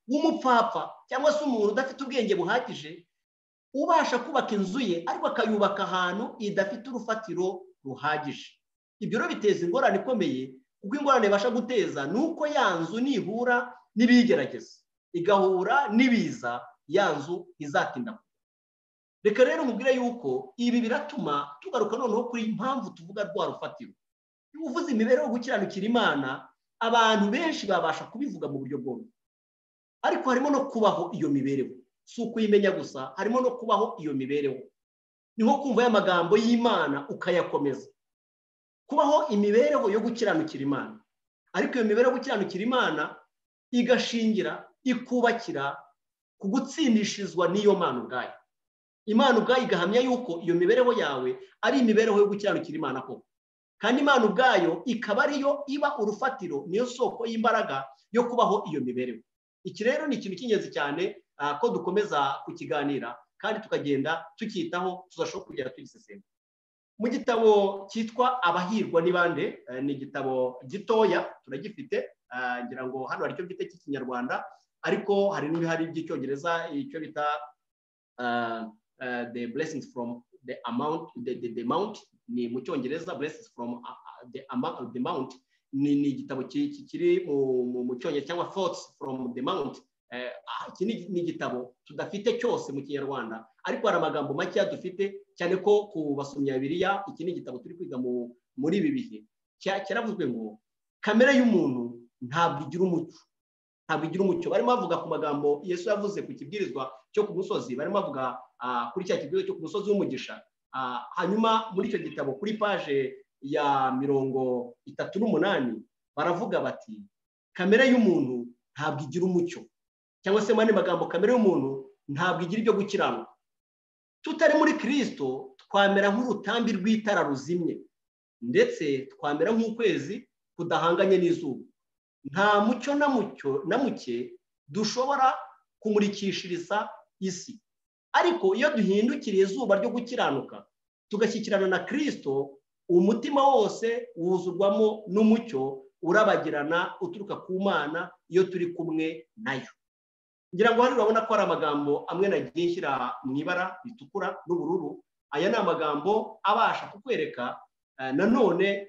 w'umupfapfa cyangwa se umuntu udafite ubwenge buhagije ubasha kubaka inzu ye ariko akayubaka ahantu idafite urufatiro ruhagije ibyo rero biteza ingorane ikomeye kuko ingorane ibasha guteza ni uko ya nzu nihura n'ibiyigerageza igahura n'ibiza ya nzu izatinda reka rero mubwire yuko ibi biratuma tugaruka noneho kuri impamvu tuvuga rwa rufatiro iyo uvuze imibereho yo gukiranukira imana abantu benshi babasha kubivuga mu buryo bworoshye ariko harimo no kubaho iyo mibereho si ukuyimenya gusa harimo no kubaho iyo mibereho ni nko kumva y'amagambo y'imana ukayakomeza kubaho imibereho yo gukiranukira imana ariko iyo mibereho yo gukiranukira imana igashingira ikubakira ku gutsindishirizwa n'iyo mana ubwayo imana ubwayo igahamya yuko iyo mibereho yawe ari imibereho yo gukiranukira imana koko kandi imana ubwayo ikaba ariyo iba urufatiro niyo soko y'imbaraga yo kubaho iyo mibereho iki rero ni ikintu cy'ingenzi cyane ah, ko dukomeza kukiganira kandi tukagenda tukitaho tuzashobora kugera tugisesengura mu gitabo cyitwa abahirwa ni bande eh, ni igitabo gitoya turagifite ah, ngira ngo hano hari icyo mfite cy'ikinyarwanda ariko hari n'ibihari by'icyongereza icyo bita ah, ah, the blessings from the amount the, the, the mount ni mu cyongereza blessings from ah, ah, the, amount, the mount ni ni igitabo ki- ki- kiri mu- mu- mu cyongereza cyangwa thoughts from the mount Eh, ah, iki ni ni igitabo tudafite cyose mu kinyarwanda ariko hari amagambo makeya dufite cyane ko ku basomya biriya iki ni igitabo turi kwiga mu- muri ibi bihe Cya- cyaravuzwe ngo kamere y'umuntu ntabwo igira umucyo ntabwo igira umucyo barimo bavuga ku magambo yesu yavuze ku kibwirizwa cyo ku musozi barimo bavuga ah, kuri cya kibwirizwa cyo ku musozi w'umugisha Ah, hanyuma muri icyo gitabo kuri paje ya mirongo itatu n'umunani baravuga bati kamere y'umuntu ntabwo igira umucyo cyangwa se mu yandi magambo kamere y'umuntu ntabwo igira ibyo gukiranuka tutari muri kirisito twamera nk'urutambi rw'itara ruzimye ndetse twamera nk'ukwezi kudahanganye n'izuba nta mucyo na mucyo na muke dushobora kumurikishiriza isi ariko iyo duhindukiriye izuba ryo gukiranuka tugashyikirana na kirisito umutima wose wuzurwamo n'umucyo urabagirana uturuka ku mana iyo turi kumwe nayo ngira ngo hano urabona ko hari amagambo amwe nagiye nshyira mu ibara ritukura n'ubururu aya ni amagambo abasha kukwereka eh, nanone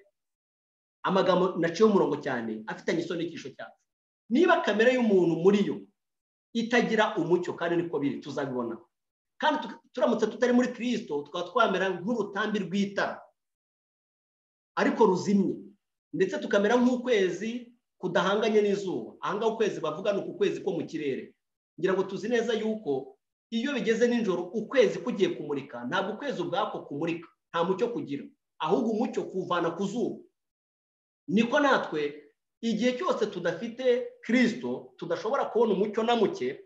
amagambo naciye umurongo cyane afitanye isonikisho cyacu niba kamere y'umuntu muri yo itagira umucyo kandi niko biri tuzabibona kandi tu- turamutse tutari muri kirisito tukaba twamera nk'urutambi rw'itara ariko ruzimye ndetse tukamera nk'ukwezi kudahanganye n'izuba ahangaha ukwezi bavuga ni uku kwezi ko mu kirere ngira ngo tuzi neza yuko iyo bigeze nijoro ukwezi kugiye kumurika ntabwo ukwezi ubwako kumurika nta mucyo kugira ahubwo umucyo kuvana ku zuba niko natwe igihe cyose tudafite kirisito tudashobora kubona umucyo na muke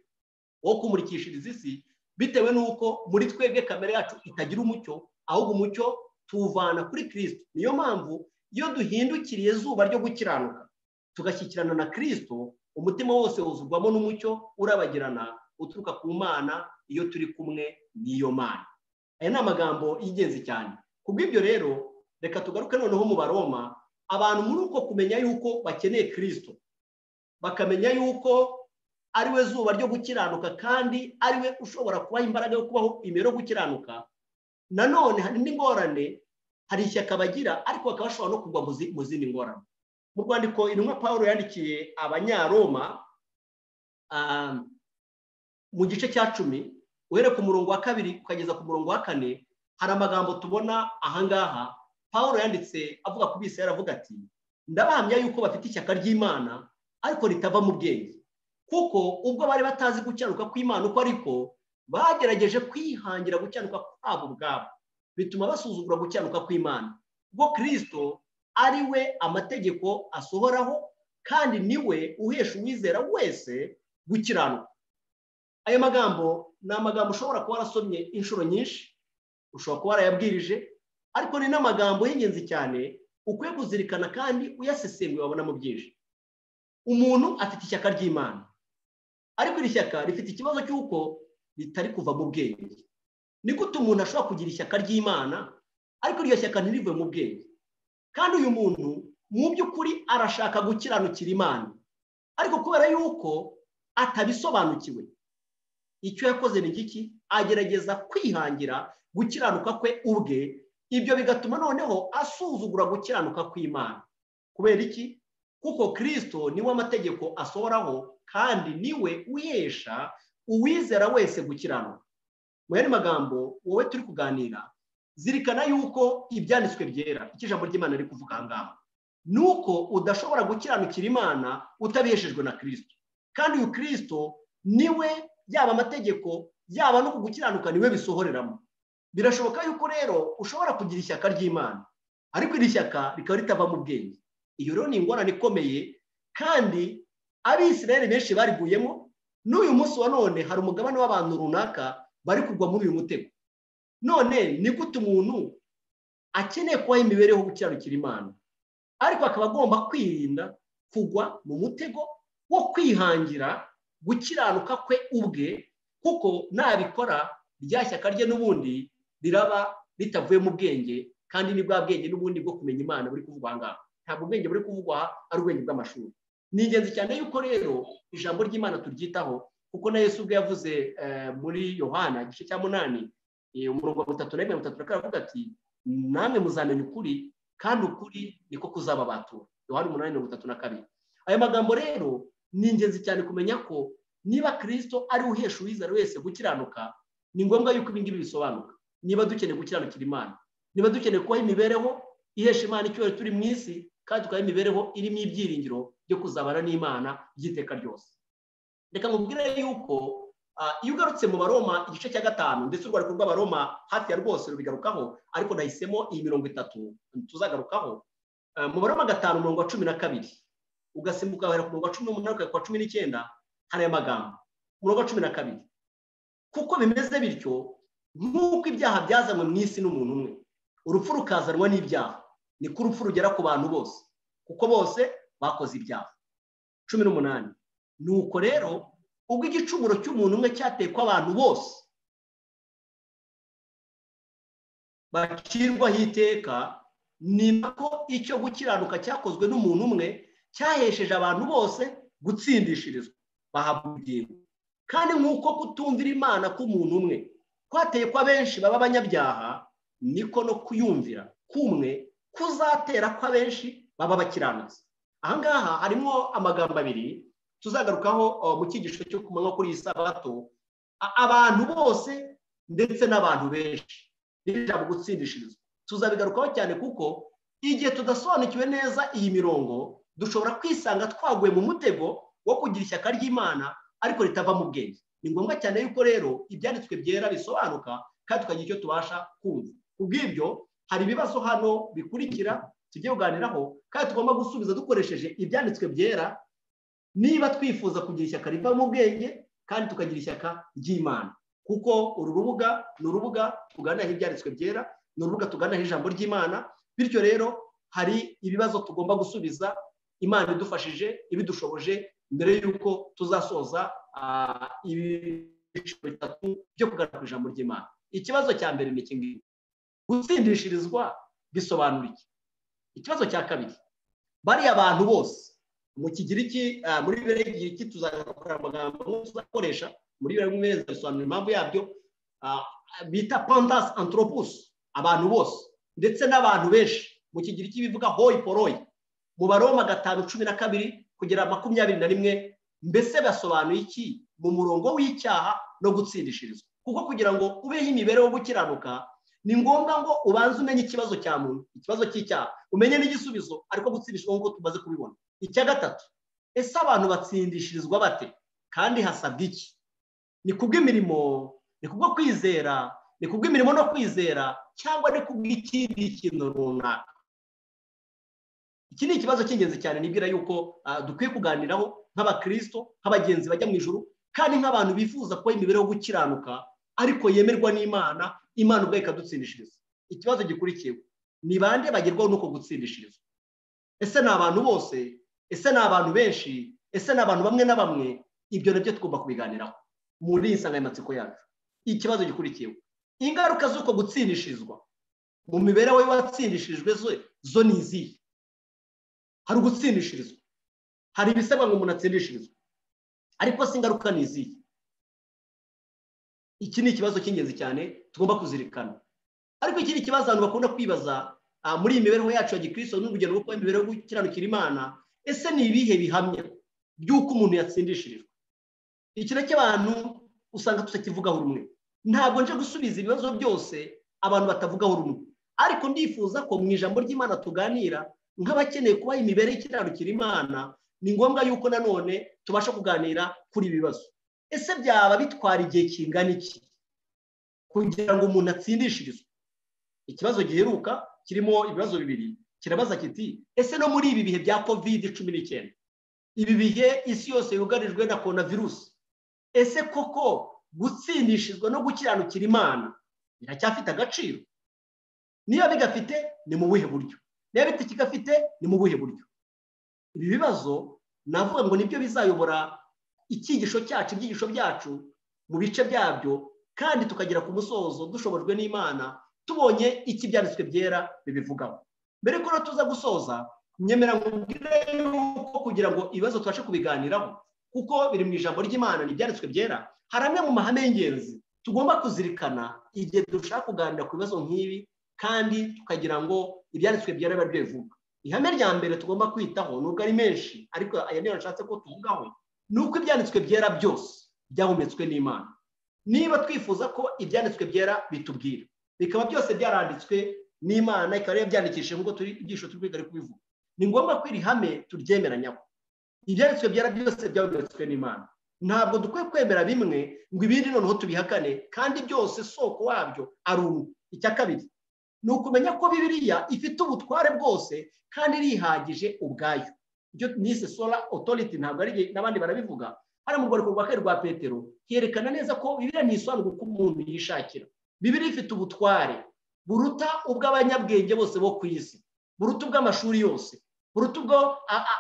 wo kumurikishiriza isi bitewe n'uko muri twebwe kamere yacu itagira umucyo ahubwo umucyo tuwuvana kuri kirisito niyo mpamvu iyo duhindukiriye izuba ryo gukiranuka tugashyikirana na kirisito umutima wose wuzurwamo n'umucyo urabagirana uturuka ku mana iyo turi kumwe n'iyo mana aya ni amagambo y'ingenzi cyane ku bw'ibyo rero reka tugaruke noneho mu baroma abantu muri uko kumenya yuko bakeneye kirisito bakamenya yuko ari we zuba ryo gukiranuka kandi ari we ushobora kubaha imbaraga yo kubaho imero gukiranuka nanone hari n'ingorane hari ishyaka bagira ariko bakaba bashobora no kugwa mu zi- mu zindi ngorane mu rwandiko intumwa paul yandikiye abanyaroma ah, mu gice cya cumi uhereye ku murongo wa kabiri ukageza ku murongo wa kane hari amagambo tubona ahangaha paul yanditse avuga ku bisi yaravuga ati ndabahamya yuko bafite ishyaka ry'imana ariko ritava mu bwenge kuko ubwo bari batazi gukiranuka kw'imana uko ariko bagerageje kwihangira gukiranuka kwabo ubwabo bituma basuzugura gukiranuka kw'imana ubwo kirisito ari we amategeko asohoraho kandi ni we uhesha uwizera wese gukiranuka ayo magambo ni amagambo ushobora kuba warasomye inshuro nyinshi ushobora kuba warayabwirije ariko ni n'amagambo y'ingenzi cyane ukwiye kuzirikana kandi uyasesenguye wabonamo byinshi umuntu afite ishyaka ry'imana ariko iri shyaka rifite ikibazo cy'uko ritari kuva mu bwenge ni gute umuntu ashobora kugira ishyaka ry'imana ariko iryo shyaka ntirive mu bwenge kandi uyu muntu mu by'ukuri arashaka gukiranukira imana ariko kubera yuko atabisobanukiwe icyo yakoze ni giki agerageza kwihangira gukiranuka kwe ubwe ibyo bigatuma noneho asuzugura gukiranuka kw'imana kubera iki kuko kirisito niwe amategeko asohoraho kandi niwe uhesha uwizera wese gukiranuka mu yandi magambo wowe turi kuganira zirikana yuko ibyanditswe byera icyo ijambo ry'imana riri kuvuga aha ngaha ni uko udashobora gukiranukira imana utabiheshejwe na kirisito kandi uyu kirisito niwe yaba amategeko yaba no kugukiranuka niwe bisohoreramo birashoboka yuko rero ushobora kugira ishyaka ry'imana ariko iri shyaka rikaba ritava mu bwenge iyo rero ni ingorane ikomeye kandi abisirayeli benshi bariguyemo n'uyu munsi wa none hari umugabane w'abantu runaka bari kugwa muri uyu mutego none ni gute umuntu akeneye kubaho imibereho gukiranukira imana ariko akaba agomba kwirinda kugwa mu mutego wo kwihangira gukiranuka kwe ubwe kuko nabikora rya shyaka rye n'ubundi riraba ritavuye mu bwenge kandi ni bwa bwenge n'ubundi bwo kumenya imana buri kuvugwa aha ngaha ntabwo ubwenge buri kuvugwa aha ari ubwenge bw'amashuri ni ingenzi cyane yuko rero ijambo ry'imana turyitaho kuko na Yesu ubwo yavuze eh, muri yohana igice cya munani eh, umurongo wa butatu na mirongo itatu na kane aravuga ati namwe muzamenya ukuri kandi ukuri niko kuzababatura yohana umunani mirongo itatu na kabiri aya magambo rero ni ingenzi cyane kumenya ko niba kirisito ari uhesha uwizera wese gukiranuka ni ngombwa yuko ibi ngibi bisobanuka niba dukeneye gukiranukira imana niba dukeneye kubaho imibereho ihesha imana icyubahiro turi mu isi kandi tukabaho imibereho irimo ibyiringiro byo kuzabana n'imana by'iteka ryose reka nkubwire yuko ah, iyo ugarutse mu baroma igice cya gatanu ndetse urwandiko rw'abaroma hafi ya rwose rubigarukaho ariko nahisemo iyi mirongo itatu tuzagarukaho Ah, mu baroma gatanu umurongo wa cumi na kabiri ugasimbuka wahera ku murongo wa cumi n'umunani ukajya ku wa cumi n'icyenda hari aya magambo umurongo wa cumi na kabiri kuko bimeze bityo nk'uko ibyaha byazanywe mu isi n'umuntu umwe urupfu rukazanwa n'ibyaha niko urupfu rugera ku bantu bose kuko bose bakoze ibyaha cumi n'umunani nuko rero ubwo igicumuro cy'umuntu umwe cyatekwa abantu bose bacirwaho iteka ni nako icyo gukiranuka cyakozwe n'umuntu umwe cyahesheje abantu bose gutsindishirizwa bahabwa ubugingo kandi nk'uko kutumvira imana k'umuntu umwe kwateye ko abenshi baba abanyabyaha niko no kuyumvira kumwe kuzatera ko abenshi baba abakiranutsi ahangaha harimo amagambo abiri tuzagarukaho oh, mu cyigisho cyo ku manywa kuri iyi sabato A- abantu bose ndetse n'abantu benshi n'ijambo gutsindishirizwa tuzabigarukaho cyane kuko igihe tudasobanukiwe neza iyi mirongo dushobora kwisanga twaguye mu mutego wo kugira ishyaka ry'imana ariko ritava mu bwenge ni ngombwa cyane yuko rero ibyanditswe byera bisobanuka kandi tukagira icyo tubasha kumva kubw'ibyo hari ibibazo hano bikurikira tujye kuganiraho kandi tugomba gusubiza dukoresheje ibyanditswe byera niba twifuza kugira ishyaka riva mu bwenge kandi tukagira ishyaka ry'imana kuko uru rubuga ni urubuga tuganiraho ibyanditswe byera ni urubuga tuganiraho ijambo ry'imana bityo rero hari ibibazo tugomba gusubiza imana idufashije ibidushoboje mbere y'uko tuzasoza ah, ibyiciro bitatu byo kuganira ku ijambo ry'imana ikibazo cya mbere ni iki ngiki gutsindishirizwa bisobanura iki ikibazo cya kabiri bariya bantu bose mu kigiriki ah, muri bibiri y'igiriki tuzakora amagambo tuzakoresha muri bibiri y'umwezi bisobanura impamvu yabyo ah, bita pandas anthropos abantu bose ndetse n'abantu benshi mu kigiriki bivuga hoi poroi mu baroma gatanu cumi na kabiri kugera makumyabiri na rimwe mbese basobanuye iki mu murongo w'icyaha no gutsindishirizwa kuko kugira ngo ubeho imibereho yo gukiranuka ni ngombwa ngo ubanze umenye ikibazo cya muntu ikibazo cy'icyaha umenye n'igisubizo ariko gutsindishwa nk'uko tumaze kubibona icya gatatu ese abantu batsindishirizwa bate kandi hasabwa iki ni kubw'imirimo ni kubwo kwizera ni kubw'imirimo no kwizera cyangwa ni kubw'ikindi kintu runaka iki ni ikibazo cy'ingenzi cyane nibwira yuko ah, dukwiye kuganiraho nk'abakristo nk'abagenzi bajya mu ijuru kandi nk'abantu bifuza kuba imibereho yo gukiranuka ariko yemerwa n'imana imana ubwayo ikadutsindishiriza ikibazo gikurikiyeho ni bande bagerwaho n'uko gutsindishiriza ese ni abantu bose ese ni abantu benshi ese ni abantu bamwe na bamwe ibyo nabyo tugomba kubiganiraho muri iyi nsanganyamatsiko yacu ikibazo gikurikiyeho ingaruka z'uko gutsindishirizwa mu mibereho y'uwatsindishijwe zo, zo ni izihe hari ugutsindishirizwa hari ibisabwa ngo umuntu atsindishirizwe ariko si ingaruka ni izihe iki ni ikibazo cy'ingenzi cyane tugomba kuzirikana ariko iki ni ikibazo abantu bakunda kwibaza ah, muri iyi mibereho yacu ya gikristo n'urugendo rwo kuba imibereho yo gukiranukira imana ese ni ibihe bihamya by'uko umuntu yatsindishirijwe iki nacyo abantu usanga tutakivugaho rumwe ntabwo nje gusubiza ibibazo byose abantu batavugaho rumwe ariko ndifuza ko mu ijambo ry'imana tuganira nk'abakeneye kuba imibereho ikiranukira imana ni ngombwa yuko nanone tubasha kuganira kuri ibi bibazo ese byaba bitwara igihe kingana iki kugira ngo umuntu atsindishirizwe ikibazo giheruka kirimo ibibazo bibiri kirabaza kiti ese no muri ibi bihe bya kovide cumi n'icyenda ibi bihe isi yose yugarijwe na korona virusi ese koko gutsindishizwa no gukiranukira imana biracyafite agaciro niba bigafite ni mu buhe buryo niba bitakigafite ni mu buhe buryo ibi bibazo navuga ngo nibyo bizayobora icyigisho cyacu ibyigisho byacu mu bice byabyo kandi tukagera ku musozo dushobojwe n'imana tubonye iki ibyanditswe byera bibivugaho mbere ko rero tuza gusoza nyemera nkubwire yuko kugira ngo ibibazo tubashe kubiganiraho kuko biri mu ijambo ry'imana n'ibyanditswe byera hari amwe mu mahame y'ingenzi tugomba kuzirikana igihe dushaka kuganira ku bibazo nk'ibi kandi tukagira ngo ibyanditswe byera biba bivuga ihame rya mbere tugomba kwitaho nubwo ari menshi ariko aya niyo nashatse ko tuvugaho ni uko ibyanditswe byera byose byahumetswe n'imana niba twifuza ko ibyanditswe byera bitubwira bikaba byose byaranditswe n'imana ikaba ariyo byandikishije nk'uko turi ibyisho turi kwiga ari kubivuga ni ngombwa ko iri hame turyemeranyaho ibyanditswe byera byose byahumetswe n'imana ntabwo dukwiye kwemera bimwe ngo ibindi noneho tubihakane kandi byose soko wabyo ari umwe icya kabiri ni ukumenya ko bibiriya ifite ubutware bwose kandi irihagije ubwayo ibyo nise sola otoriti ntabwo ari igihe n'abandi barabivuga hano mu rwandiko rwa kane rwa petero herekana neza ko bibiriya ntisobanura uko umuntu yishakira bibiriya ifite ubutware buruta ubw'abanyabwenge bose bo ku isi buruta ubw'amashuri yose buruta ubwo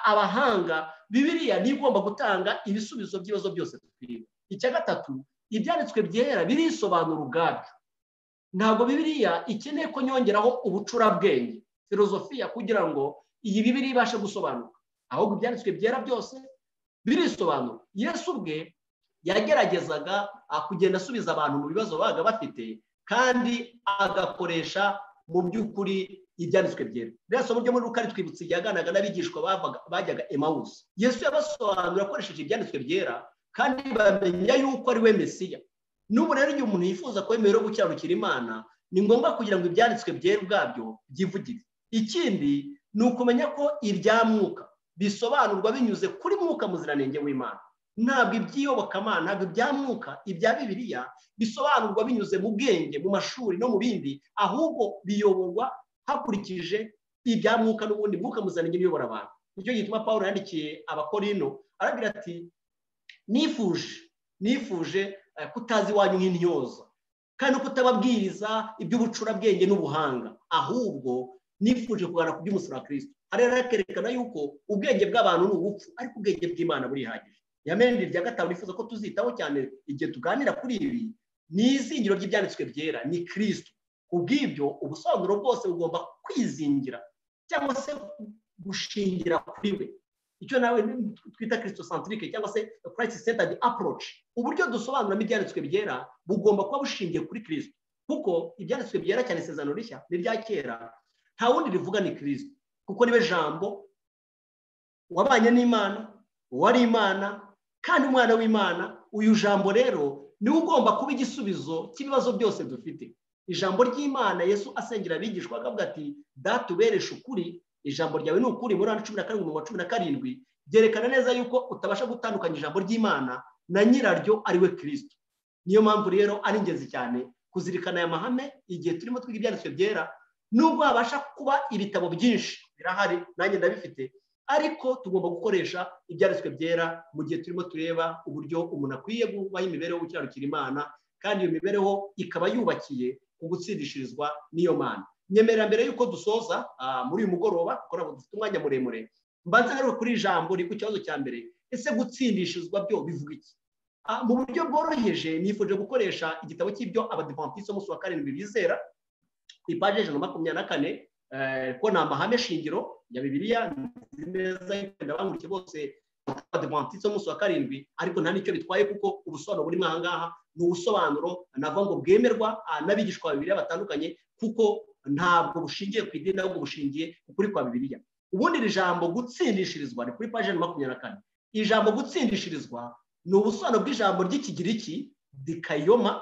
abahanga bibiriya niyo igomba gutanga ibisubizo by'ibibazo byose twiriwe icya gatatu ibyanditswe byera birisobanura ubwabyo ntabwo bibiriya ikeneye ko nyongeraho ubucurabwenge filozofiya kugira ngo iyi bibiri ibashe gusobanuka ahubwo ibyanditswe byera byose birisobanura yesu ubwe yageragezaga kugenda asubiza abantu mu bibazo babaga bafite kandi agakoresha mu by'ukuri ibyanditswe byera rero somo ryo muri rukari twibutse ryaganaga n'abigishwa bajyaga emawusi yesu yabasobanura akoresheje ibyanditswe byera kandi bamenya yuko ari we mesiya n'ubu rero igihe umuntu yifuza ko yemewe yo gukiranukira imana ni ngombwa kugira ngo ibyanditswe byera ubwabyo byivugire ikindi ni ukumenya ko irya mwuka bisobanurwa binyuze kuri mwuka muziranenge w'imana ntabwo iby'iyobokamana ntabwo ibya mwuka ibya bibiriya bisobanurwa binyuze mu bwenge mu mashuri no mu bindi ahubwo biyoborwa hakurikije ibya mwuka n'ubundi mwuka muziranenge uyobora abantu nicyo gituma paul yandikiye abakorino arabwira ati nifuje nifuje kutazi iwanyu nk'intyoza kandi no kutababwiriza iby'ubucurabwenge n'ubuhanga ahubwo nifuje kuganira ku by'umusoro wa kirisito hariya hakerekana yuko ubwenge bw'abantu ni ubupfu ariko ubwenge bw'imana burihagije yamenyereye irya gatanu nifuza ko tuzitaho cyane igihe tuganira kuri ibi ni izingiro ry'ibyanditswe byera ni kirisito ubwibyo ubusobanuro bwose bugomba kwizingira cyangwa se gushingira kuri we icyo nawe twita kirisito santirike cyangwa se kurayiti sentadi aporoci uburyo dusobanuramo ibyanditswe byera bugomba kuba bushingiye kuri kirisito kuko ibyanditswe byera cyane isezerano rishya n'irya kera nta wundi rivuga ni kirisito kuko niwe jambo wabanye n'imana uwari imana kandi umwana w'imana uyu jambo rero niwe ugomba kuba igisubizo cy'ibibazo byose dufite ijambo ry'imana yesu asengera abigishwa akavuga ati datubereshe ukuri ijambo ryawe ni ukuri muri cumi na karindwi mirongo cumi na karindwi byerekana neza yuko utabasha gutandukanya ijambo ry'imana na nyiraryo ari we kirisito niyo mpamvu rero ari ingenzi cyane kuzirikana aya mahame igihe turimo twiga ibyanditswe byera nubwo habasha kuba ibitabo byinshi birahari nanjye ndabifite ariko tugomba gukoresha ibyanditswe byera mu gihe turimo tureba uburyo umuntu akwiye gubaho imibereho gukiranukira imana kandi iyo mibereho ikaba yubakiye ku gutsindishirizwa n'iyo mana nyemera mbere y'uko dusoza muri uyu mugoroba kuko ntabwo dufite umwanya muremure mbanza ngaruka kuri ijambo riri ku kibazo cya mbere ese gutsindishirizwa byo bivuga iki mu buryo bworoheje nifuje gukoresha igitabo cy'ibyo abadivantisite umunsi wa karindwi bizera ipaje ijana na makumyabiri na kane ko ni amahame shingiro ya bibiriya nzi neza yenda banguke bose abadivantisite umunsi wa karindwi ariko nta n'icyo bitwaye kuko ubusobanuro burimo aha ngaha ni ubusobanuro navuga ngo bwemerwa n'abigishwa bibiri batandukanye kuko ntabwo bushingiye ku idini ahubwo bushingiye kuri kwa bibiriya ubundi iri jambo gutsindishirizwa ni kuri paje makumyabiri na kane ijambo gutsindishirizwa ni ubusobanuro bw'ijambo ry'ikigiriki dikayoma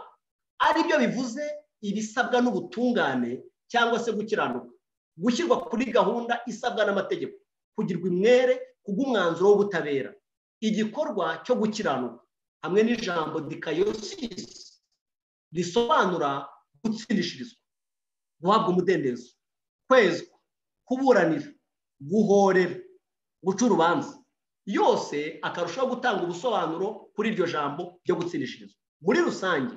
aribyo bivuze ibisabwa n'ubutungane cyangwa se gukiranuka gushyirwa kuri gahunda isabwa n'amategeko kugirwa imwere kubw'umwanzuro w'ubutabera igikorwa cyo gukiranuka hamwe n'ijambo dikayosisi risobanura gutsindishirizwa guhabwa umudendezo kwezwa kuburanira guhorera guca urubanza yose akarushaho gutanga ubusobanuro kuri iryo jambo ryo gutsindishirizwa muri rusange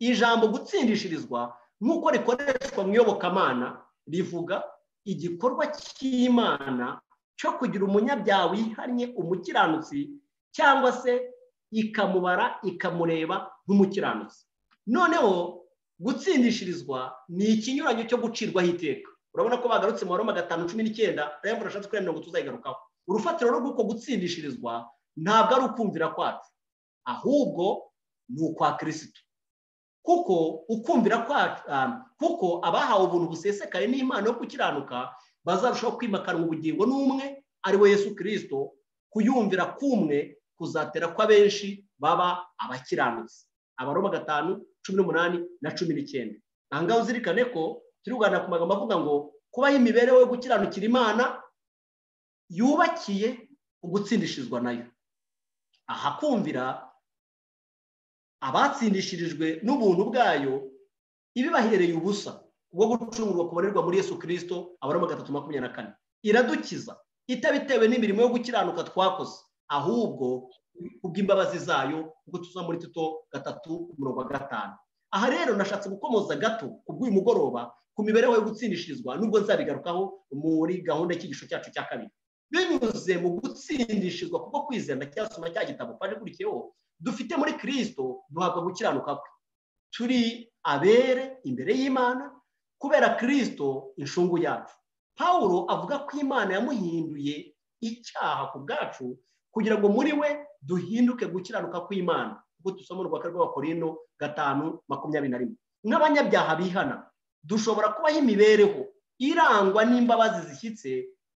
ijambo gutsindishirizwa nk'uko rikoreshwa mu iyobokamana rivuga igikorwa cy'imana cyo kugira umunyabyaha wihannye umukiranutsi cyangwa se ikamubara ikamureba nk'umukiranutsi noneho gutsindishirizwa ni ikinyuranyo cyo gucirwaho iteka urabona ko bagarutse mu baroma gatanu cumi n'icyenda rero murashatse kurenga ngo tuzayigarukaho urufatiro rwo guko gutsindishirizwa ntabwo ari ukumvira kwacu ahubwo ni ukwa kirisitu kuko ukumvira kwacu kuko abahawe ubuntu busesekaye n'impano yo gukiranuka bazarushaho kwimakanwa ubugingo n'umwe ari we yesu kirisito kuyumvira kumwe kuzatera ko abenshi baba abakiranutsi abaroma gatanu cumi n'umunani na cumi n'icyenda aha ngaha uzirikane ko turi kuganira ku magambo avuga ngo kubaho imibereho yo gukiranukira imana yubakiye ugutsindishirizwa nayo aha kumvira abatsindishirijwe n'ubuntu bwayo ibibahereye ubusa bwo gucungurwa kubonerwa muri yesu kirisito abaroma gatatu makumyabiri na kane iradukiza itabitewe n'imirimo yo gukiranuka twakoze ahubwo kubw'imbabazi zayo ubwo tuza muri tito gatatu mirongo gatanu aha rero nashatse gukomoza gato kubw'uyu mugoroba ku mibereho yo gutsindishirizwa nubwo nzabigarukaho muri gahunda y'ikigisho cyacu cya kabiri binyuze mu gutsindishizwa kuko kwizera ndacyasoma cya gitabo kandi ukurikiyeho dufite muri kirisito duhabwa gukiranuka kwe turi abere imbere y'imana kubera kirisito inshungu yacu paul avuga ko imana yamuhinduye icyaha ku bwacu kugira ngo muri we duhinduke gukiranuka kw'imana ubwo dusoma urwaka rw'abakorino gatanu makumyabiri na rimwe nk'abanyabyaha bihana dushobora kubaho imibereho irangwa n'imbabazi zishyitse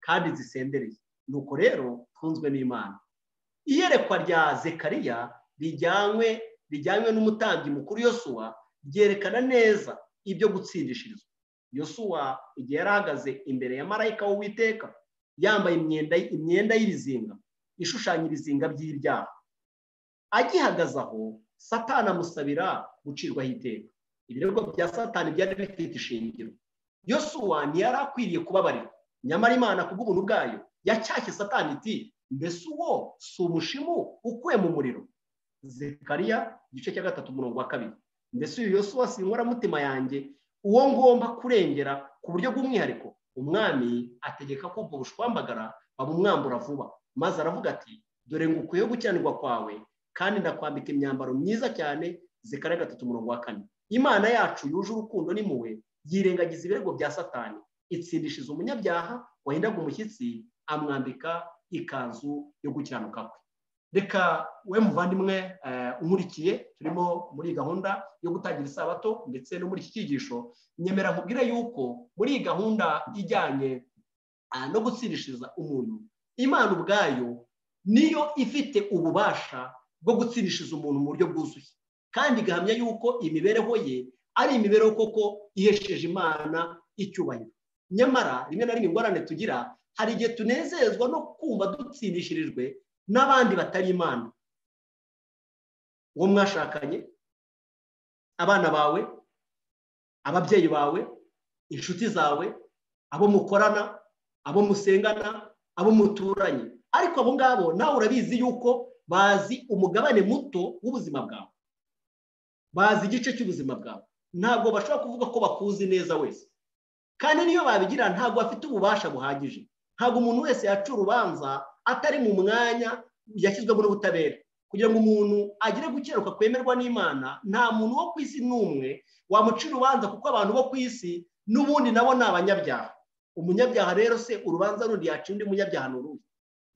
kandi zisendereye nuko rero tunzwe n'imana iyerekwa rya zekariya rijyanywe rijyanywe n'umutambyi mukuru yosuwa ryerekana neza ibyo gutsindishirizwa yosuwa igihe yari ahagaze imbere ya marayika w'uwiteka yambaye imyenda imyenda y'ibizinga ishushanya ibizinga by'ibyaha agihagaze aho satana amusabira gucirwaho iteka ibirego bya satani byari bifite ishingiro yosuwa ntiyari akwiriye kubabarirwa nyamara imana kubw'ubuntu bwayo yacyashye satani iti mbese uwo si umushimu ukuye mu muriro zekariya igice cya gatatu umurongo wa kabiri mbese uyu yose wose inkoramutima yanjye uwo ngomba kurengera ku buryo bw'umwihariko umwami ategeka ko ubwo bushwambagara babumwambura vuba maze aravuga ati dore ngo ukwiye gukiranirwa kwawe kandi ndakwambika imyambaro myiza cyane zekariya gatatu umurongo wa kane imana yacu yuje urukundo n'impuhwe yirengagiza ibirego bya satani itsindishiza umunyabyaha wahindaga umushyitsi amwambika ikanzu yo gukiranuka kwe reka we muvandimwe umurikiye turimo muri iyi gahunda yo gutangira isabato ndetse no muri iki cyigisho nyemera nkubwire yuko muri iyi gahunda ijyanye no gutsindishiriza umuntu imana ubwayo niyo ifite ububasha bwo gutsindishiriza umuntu mu buryo bwuzuye kandi igahamya yuko imibereho ye ari imibereho koko ihesheje imana icyubahiro nyamara rimwe na rimwe ingorane tugira hari igihe tunezezwa no kumva dutsindishirijwe n'abandi batari imana uwo mwashakanye abana bawe ababyeyi bawe inshuti zawe abo mukorana abo musengana abo muturanye ariko abo ngabo nawe urabizi yuko bazi umugabane muto w'ubuzima bwawe bazi igice cy'ubuzima bwawe ntabwo bashobora kuvuga ko bakuzi neza wese kandi niyo babigira ntabwo bafite ububasha buhagije ntabwo umuntu wese yaca urubanza atari mu mwanya yashyizwemo n'ubutabera kugira ngo umuntu agire gukiranuka kwemerwa n'imana nta muntu wo ku isi n'umwe wamuca urubanza kuko abantu bo ku isi n'ubundi nabo ni abanyabyaha umunyabyaha rero se urubanza rundi yaca undi munyabyaha ni urundi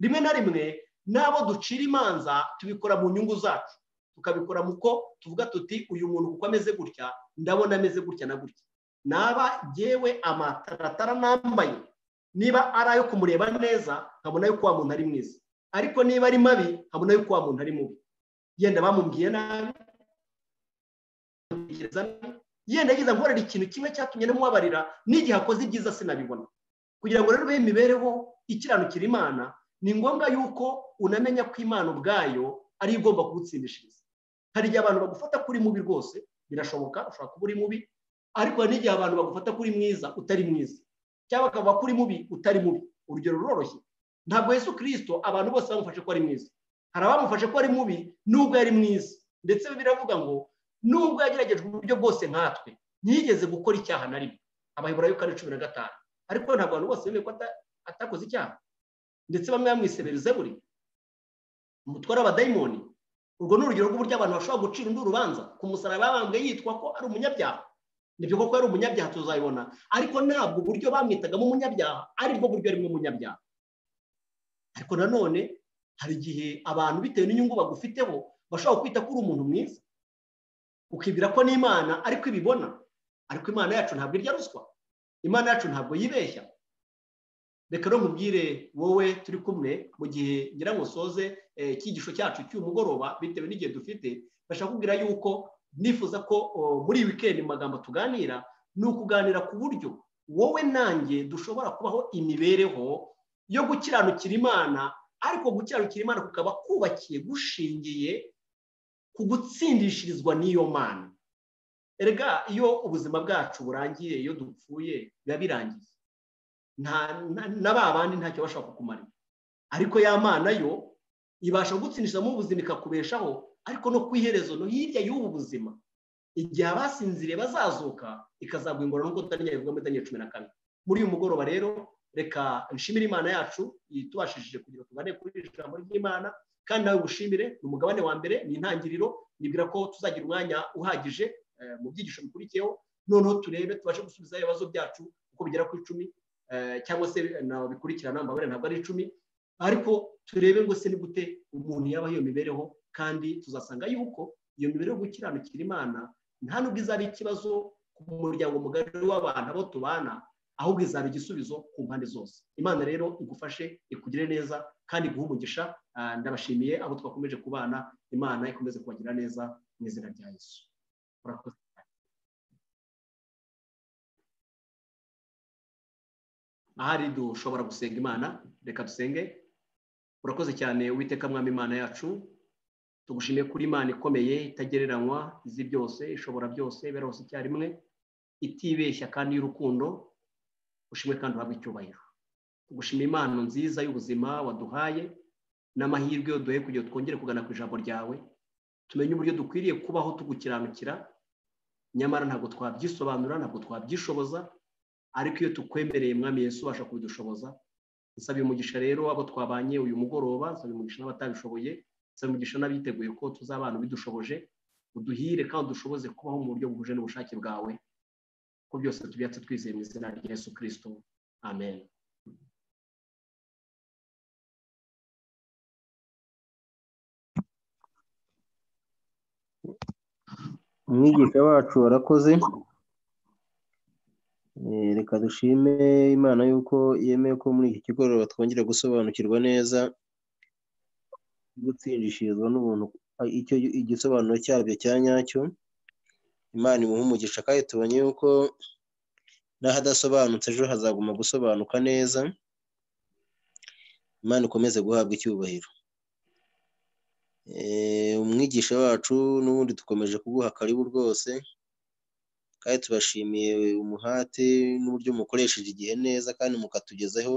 rimwe na rimwe n'abo ducira imanza tubikora mu nyungu zacu tukabikora mu ko tuvuga tuti uyu muntu kuko ameze gutya ndabona ameze gutya na gutya naba yewe amataratara nambaye niba ari ayo kumureba neza nkabona yuko wa muntu ari mwiza ariko niba ari mabi nkabona yuko wa muntu ari mubi yenda bamubwiye nabi yenda yagize nkorera ikintu kimwe cyatumye namubabarira n'igihe akoze ibyiza sinabibona kugira ngo rero ube imibereho ikiranukira imana ni ngombwa yuko unamenya ko imana ubwayo ari igomba kugutsindishiriza hari igihe abantu bagufata kuri mubi rwose birashoboka ushobora kuba uri mubi ariko hari n'igihe abantu bagufata kuri mwiza utari mwiza cyangwa bakavuga kuri mubi utari mubi urugero ruroroshye ntabwo yesu kirisito abantu bose bamufashe ko ari mwiza hari abamufashe ko ari mubi nubwo yari mwiza ndetse biravuga ngo nubwo yageragejwe uburyo bwose nkatwe ntiyigeze gukora icyaha na rimwe abaheburayo kane cumi na gatanu ariko ntabwo abantu bose bemeye ko ata- atakoze icyaha ndetse bamwe bamwisebera izeburi umutware w'abadayimoni urwo ni urugero rw'uburyo abantu bashobora gucira undi urubanza ku musaraba babambwe yitwa ko ari umunyabyaha nibyo koko yari umunyabyaha tuzabibona ariko ntabwo uburyo bamwitagamo umunyabyaha aribwo buryo arimo umunyabyaha ariko nanone hari igihe abantu bitewe n'inyungu bagufiteho bashobora kwita ko uri umuntu mwiza ukibwira ko n'imana ariko ibibona ariko imana yacu ntabwo irya ruswa imana yacu ntabwo yibeshya reka no nkubwire wowe turi kumwe mu gihe ngira ngo usoze eh, icyigisho cyacu cy'umugoroba bitewe n'igihe dufite bashaka kubwira yuko nifuza ko o, muri iyi wikendi mu magambo tuganira ni ukuganira ku buryo wowe nanjye dushobora kubaho imibereho yo gukiranukira imana ariko gukiranukira imana kukaba kubakiye gushingiye ku gutsindishirizwa n'iyo mana erega iyo ubuzima bwacu burangiye iyo dupfuye biba birangiye nta na- na ba bandi ntacyo bashaka kukumarira ariko ya mana yo ibasha kugutsindishamo ubuzima ikakubeshaho ariko no ku iherezo no hirya y'ubu buzima igihe abasinziriye bazazuka ikazagwimbura n'uko tutaryayivuga muri daniel cumi na kane muri uyu mugoroba rero reka nshimire imana yacu itubashishije kugira ngo tubane kuri iri jambo ry'imana kandi nawe ubushimire ni umugabane wa mbere ni intangiriro nibwira ko tuzagira umwanya uhagije eh, mu byigisho bikurikiyeho noneho turebe tubashe gusubizaho ibibazo byacu uko bigera ku icumi eh, cyangwa se nawe bikurikirana mbabare ntabwo ari icumi ariko turebe ngo se ni gute umuntu yaba iyo mibereho kandi tuzasanga yuko iyo mibereho yo gukiranukira imana nta nubwo izaba ikibazo ku muryango mugari w'abantu abo tubana ahubwo izaba igisubizo ku mpande zose imana rero igufashe ikugire neza kandi iguhe umugisha Ah, ndabashimiye abo twakomeje kubana imana ikomeze kubagirira neza mu izina rya yesu murakoze ahari dushobora gusenga imana reka dusenge urakoze cyane witeka mwami imana yacu tugushimiye kuri imana ikomeye itagereranywa izi byose ishobora byose ibera hose icyarimwe itibeshya kandi y'urukundo ushimwe kandi uhabwe icyubahiro tugushima impano nziza y'ubuzima waduhaye n'amahirwe yo duhe kugira ngo twongere kugana ku ijambo ryawe tumenye uburyo dukwiriye kubaho tugukiranukira nyamara ntabwo twabyisobanura ntabwo twabyishoboza ariko iyo tukwemereye mwami Yesu ubasha kubidushoboza nsabye umugisha rero abo twabanye uyu mugoroba nsabye umugisha n'abatabishoboye nsabye umugisha n'abiteguye ko tuzabana ubidushoboje uduhire kandi udushoboze kubaho mu buryo buhuje n'ubushake bwawe ko byose tubyatse twizeye mu izina rya Yesu kirisito amen umwigisha wacu warakoze Eh, reka dushime imana yuko yemeye ko muri iki kigoroba twongera gusobanukirwa neza gutsindishirizwa n'ubuntu a- icyo igisobanuro cyabyo cya nyacyo imana imuha umugisha kandi tubonye yuko n'ahadasobanutse ejo hazaguma gusobanuka neza imana ikomeze guhabwa icyubahiro Eh, umwigisha wacu n'ubundi dukomeje kuguha karibu rwose kandi tubashimiye umuhate n'uburyo mukoresheje igihe neza kandi mukatugezaho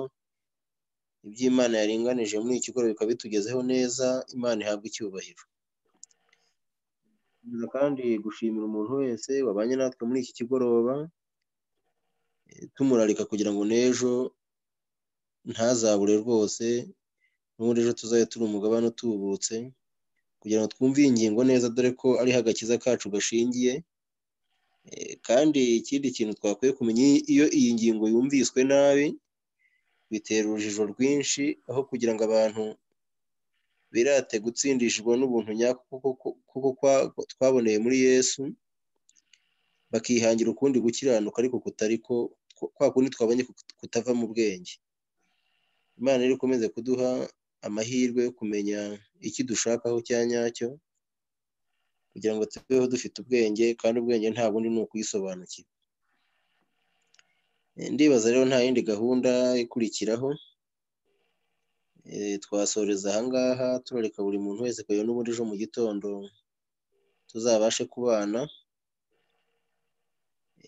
ibyo Imana yaringanije muri iki kigo bikaba bitugezeho neza imana ihabwa icyubahiro Nkomeza kandi gushimira umuntu wese wabanye natwe muri iki kigoroba eh, tumurarika kugira ngo n'ejo ntazabure rwose n'ubundi ejo tuzabe turi umugabane utubutse kugira ngo twumve iyi ngingo neza dore ko ariho agakiza kacu gashingiye Eh, kandi ikindi kintu twakwiye kumenya iyo iyi ngingo yumviswe nabi bitera urujijo rwinshi aho kugira ngo abantu birate gutsindishwa n'ubuntu nyako kuko- kuko- kuko kwa- twaboneye muri yesu bakihangira ukundi gukiranuka ariko kutari ko ku- kwa kundi twabonye kut- kutava mu bwenge imana rero ikomeze kuduha amahirwe yo kumenya icyo dushakaho cya nyacyo kugira ngo tubeho dufite ubwenge kandi ubwenge nta bundi ni ukuyisobanukirwa Eh, ndibaza rero nta yindi gahunda ikurikiraho Eh, twasoreza ahangaha turareka buri muntu wese kugira n'ubundi ejo mu gitondo tuzabashe kubana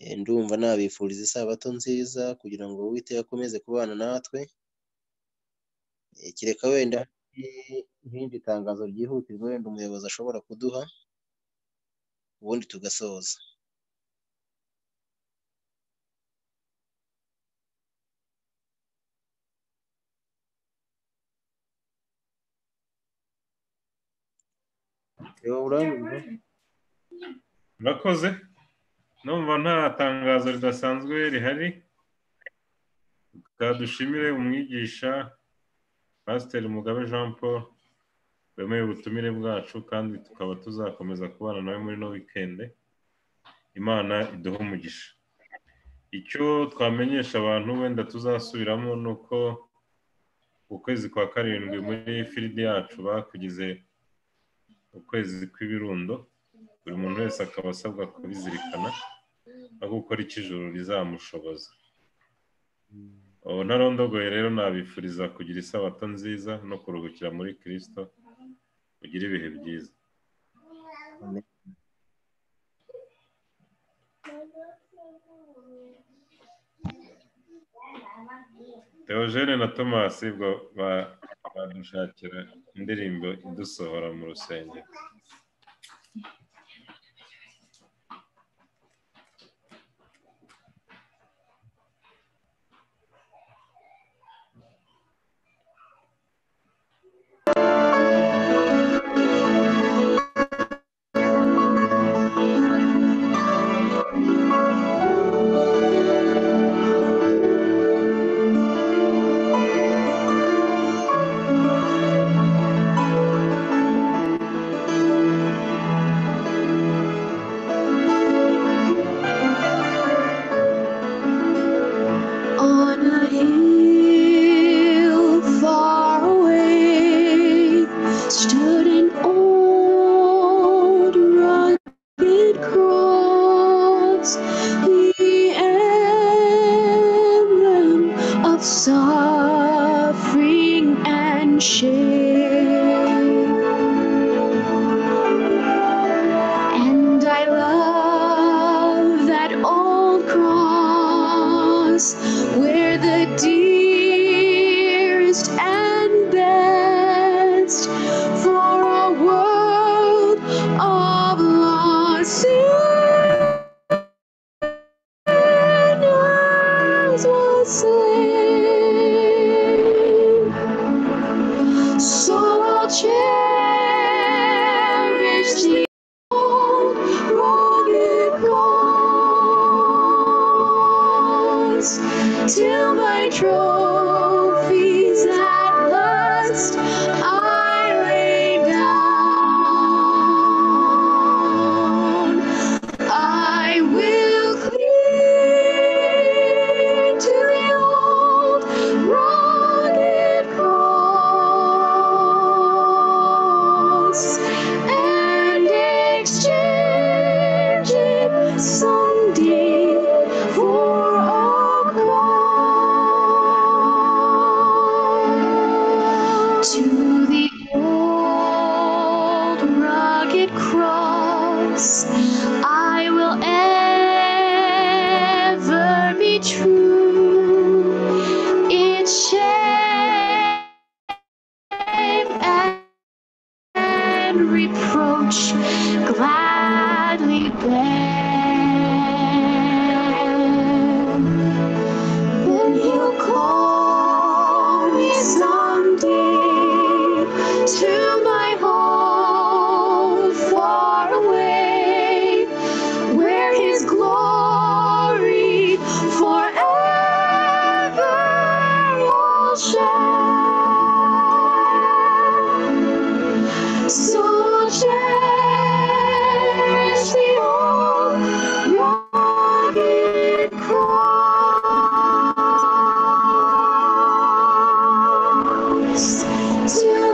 Eh, ndumva nabifuriza isabato nziza kugira ngo uwiteka akomeze kubana natwe Eh, kereka wenda hari nk'irindi tangazo ryihutirwa wenda umuyobozi ashobora kuduha ubundi tugasoza reba uranyumva urakoze numva nta tangazo ridasanzwe rihari twadushimire umwigisha pasiteri mugabe jean paul wemeye ubutumire bwacu kandi tukaba tuzakomeza kubana nawe muri no wikende imana iduhe umugisha icyo twamenyesha abantu wenda tuzasubiramo ni uko ukwezi kwa karindwi muri firidi yacu bakugize ukwezi kw'ibirundo buri muntu wese akaba asabwa kubizirikana no gukora icyo ijoro rizamushoboza ubu ntarondogoye rero nabifuriza kugira isabato nziza no kuruhukira muri kirisito kugira ibihe byiza teogene na tomasi bwo ba- badushakira indirimbo idusohora mu rusengero On a hill far away stood an old rugged cross, the emblem of suffering and shame. And I love that old cross where the dearest and best for a world of lost sinners was slain. So I'll cherish the old rugged cross till my trophies at last I lay down. I will cling to the old rugged cross and exchange it someday for a cross. To the old rugged cross. I will ever be true. Its shape and reproach gladly bear. Then he'll call me someday to my home far away, where his glory forever will shine. So cherish the old rugged cross. Till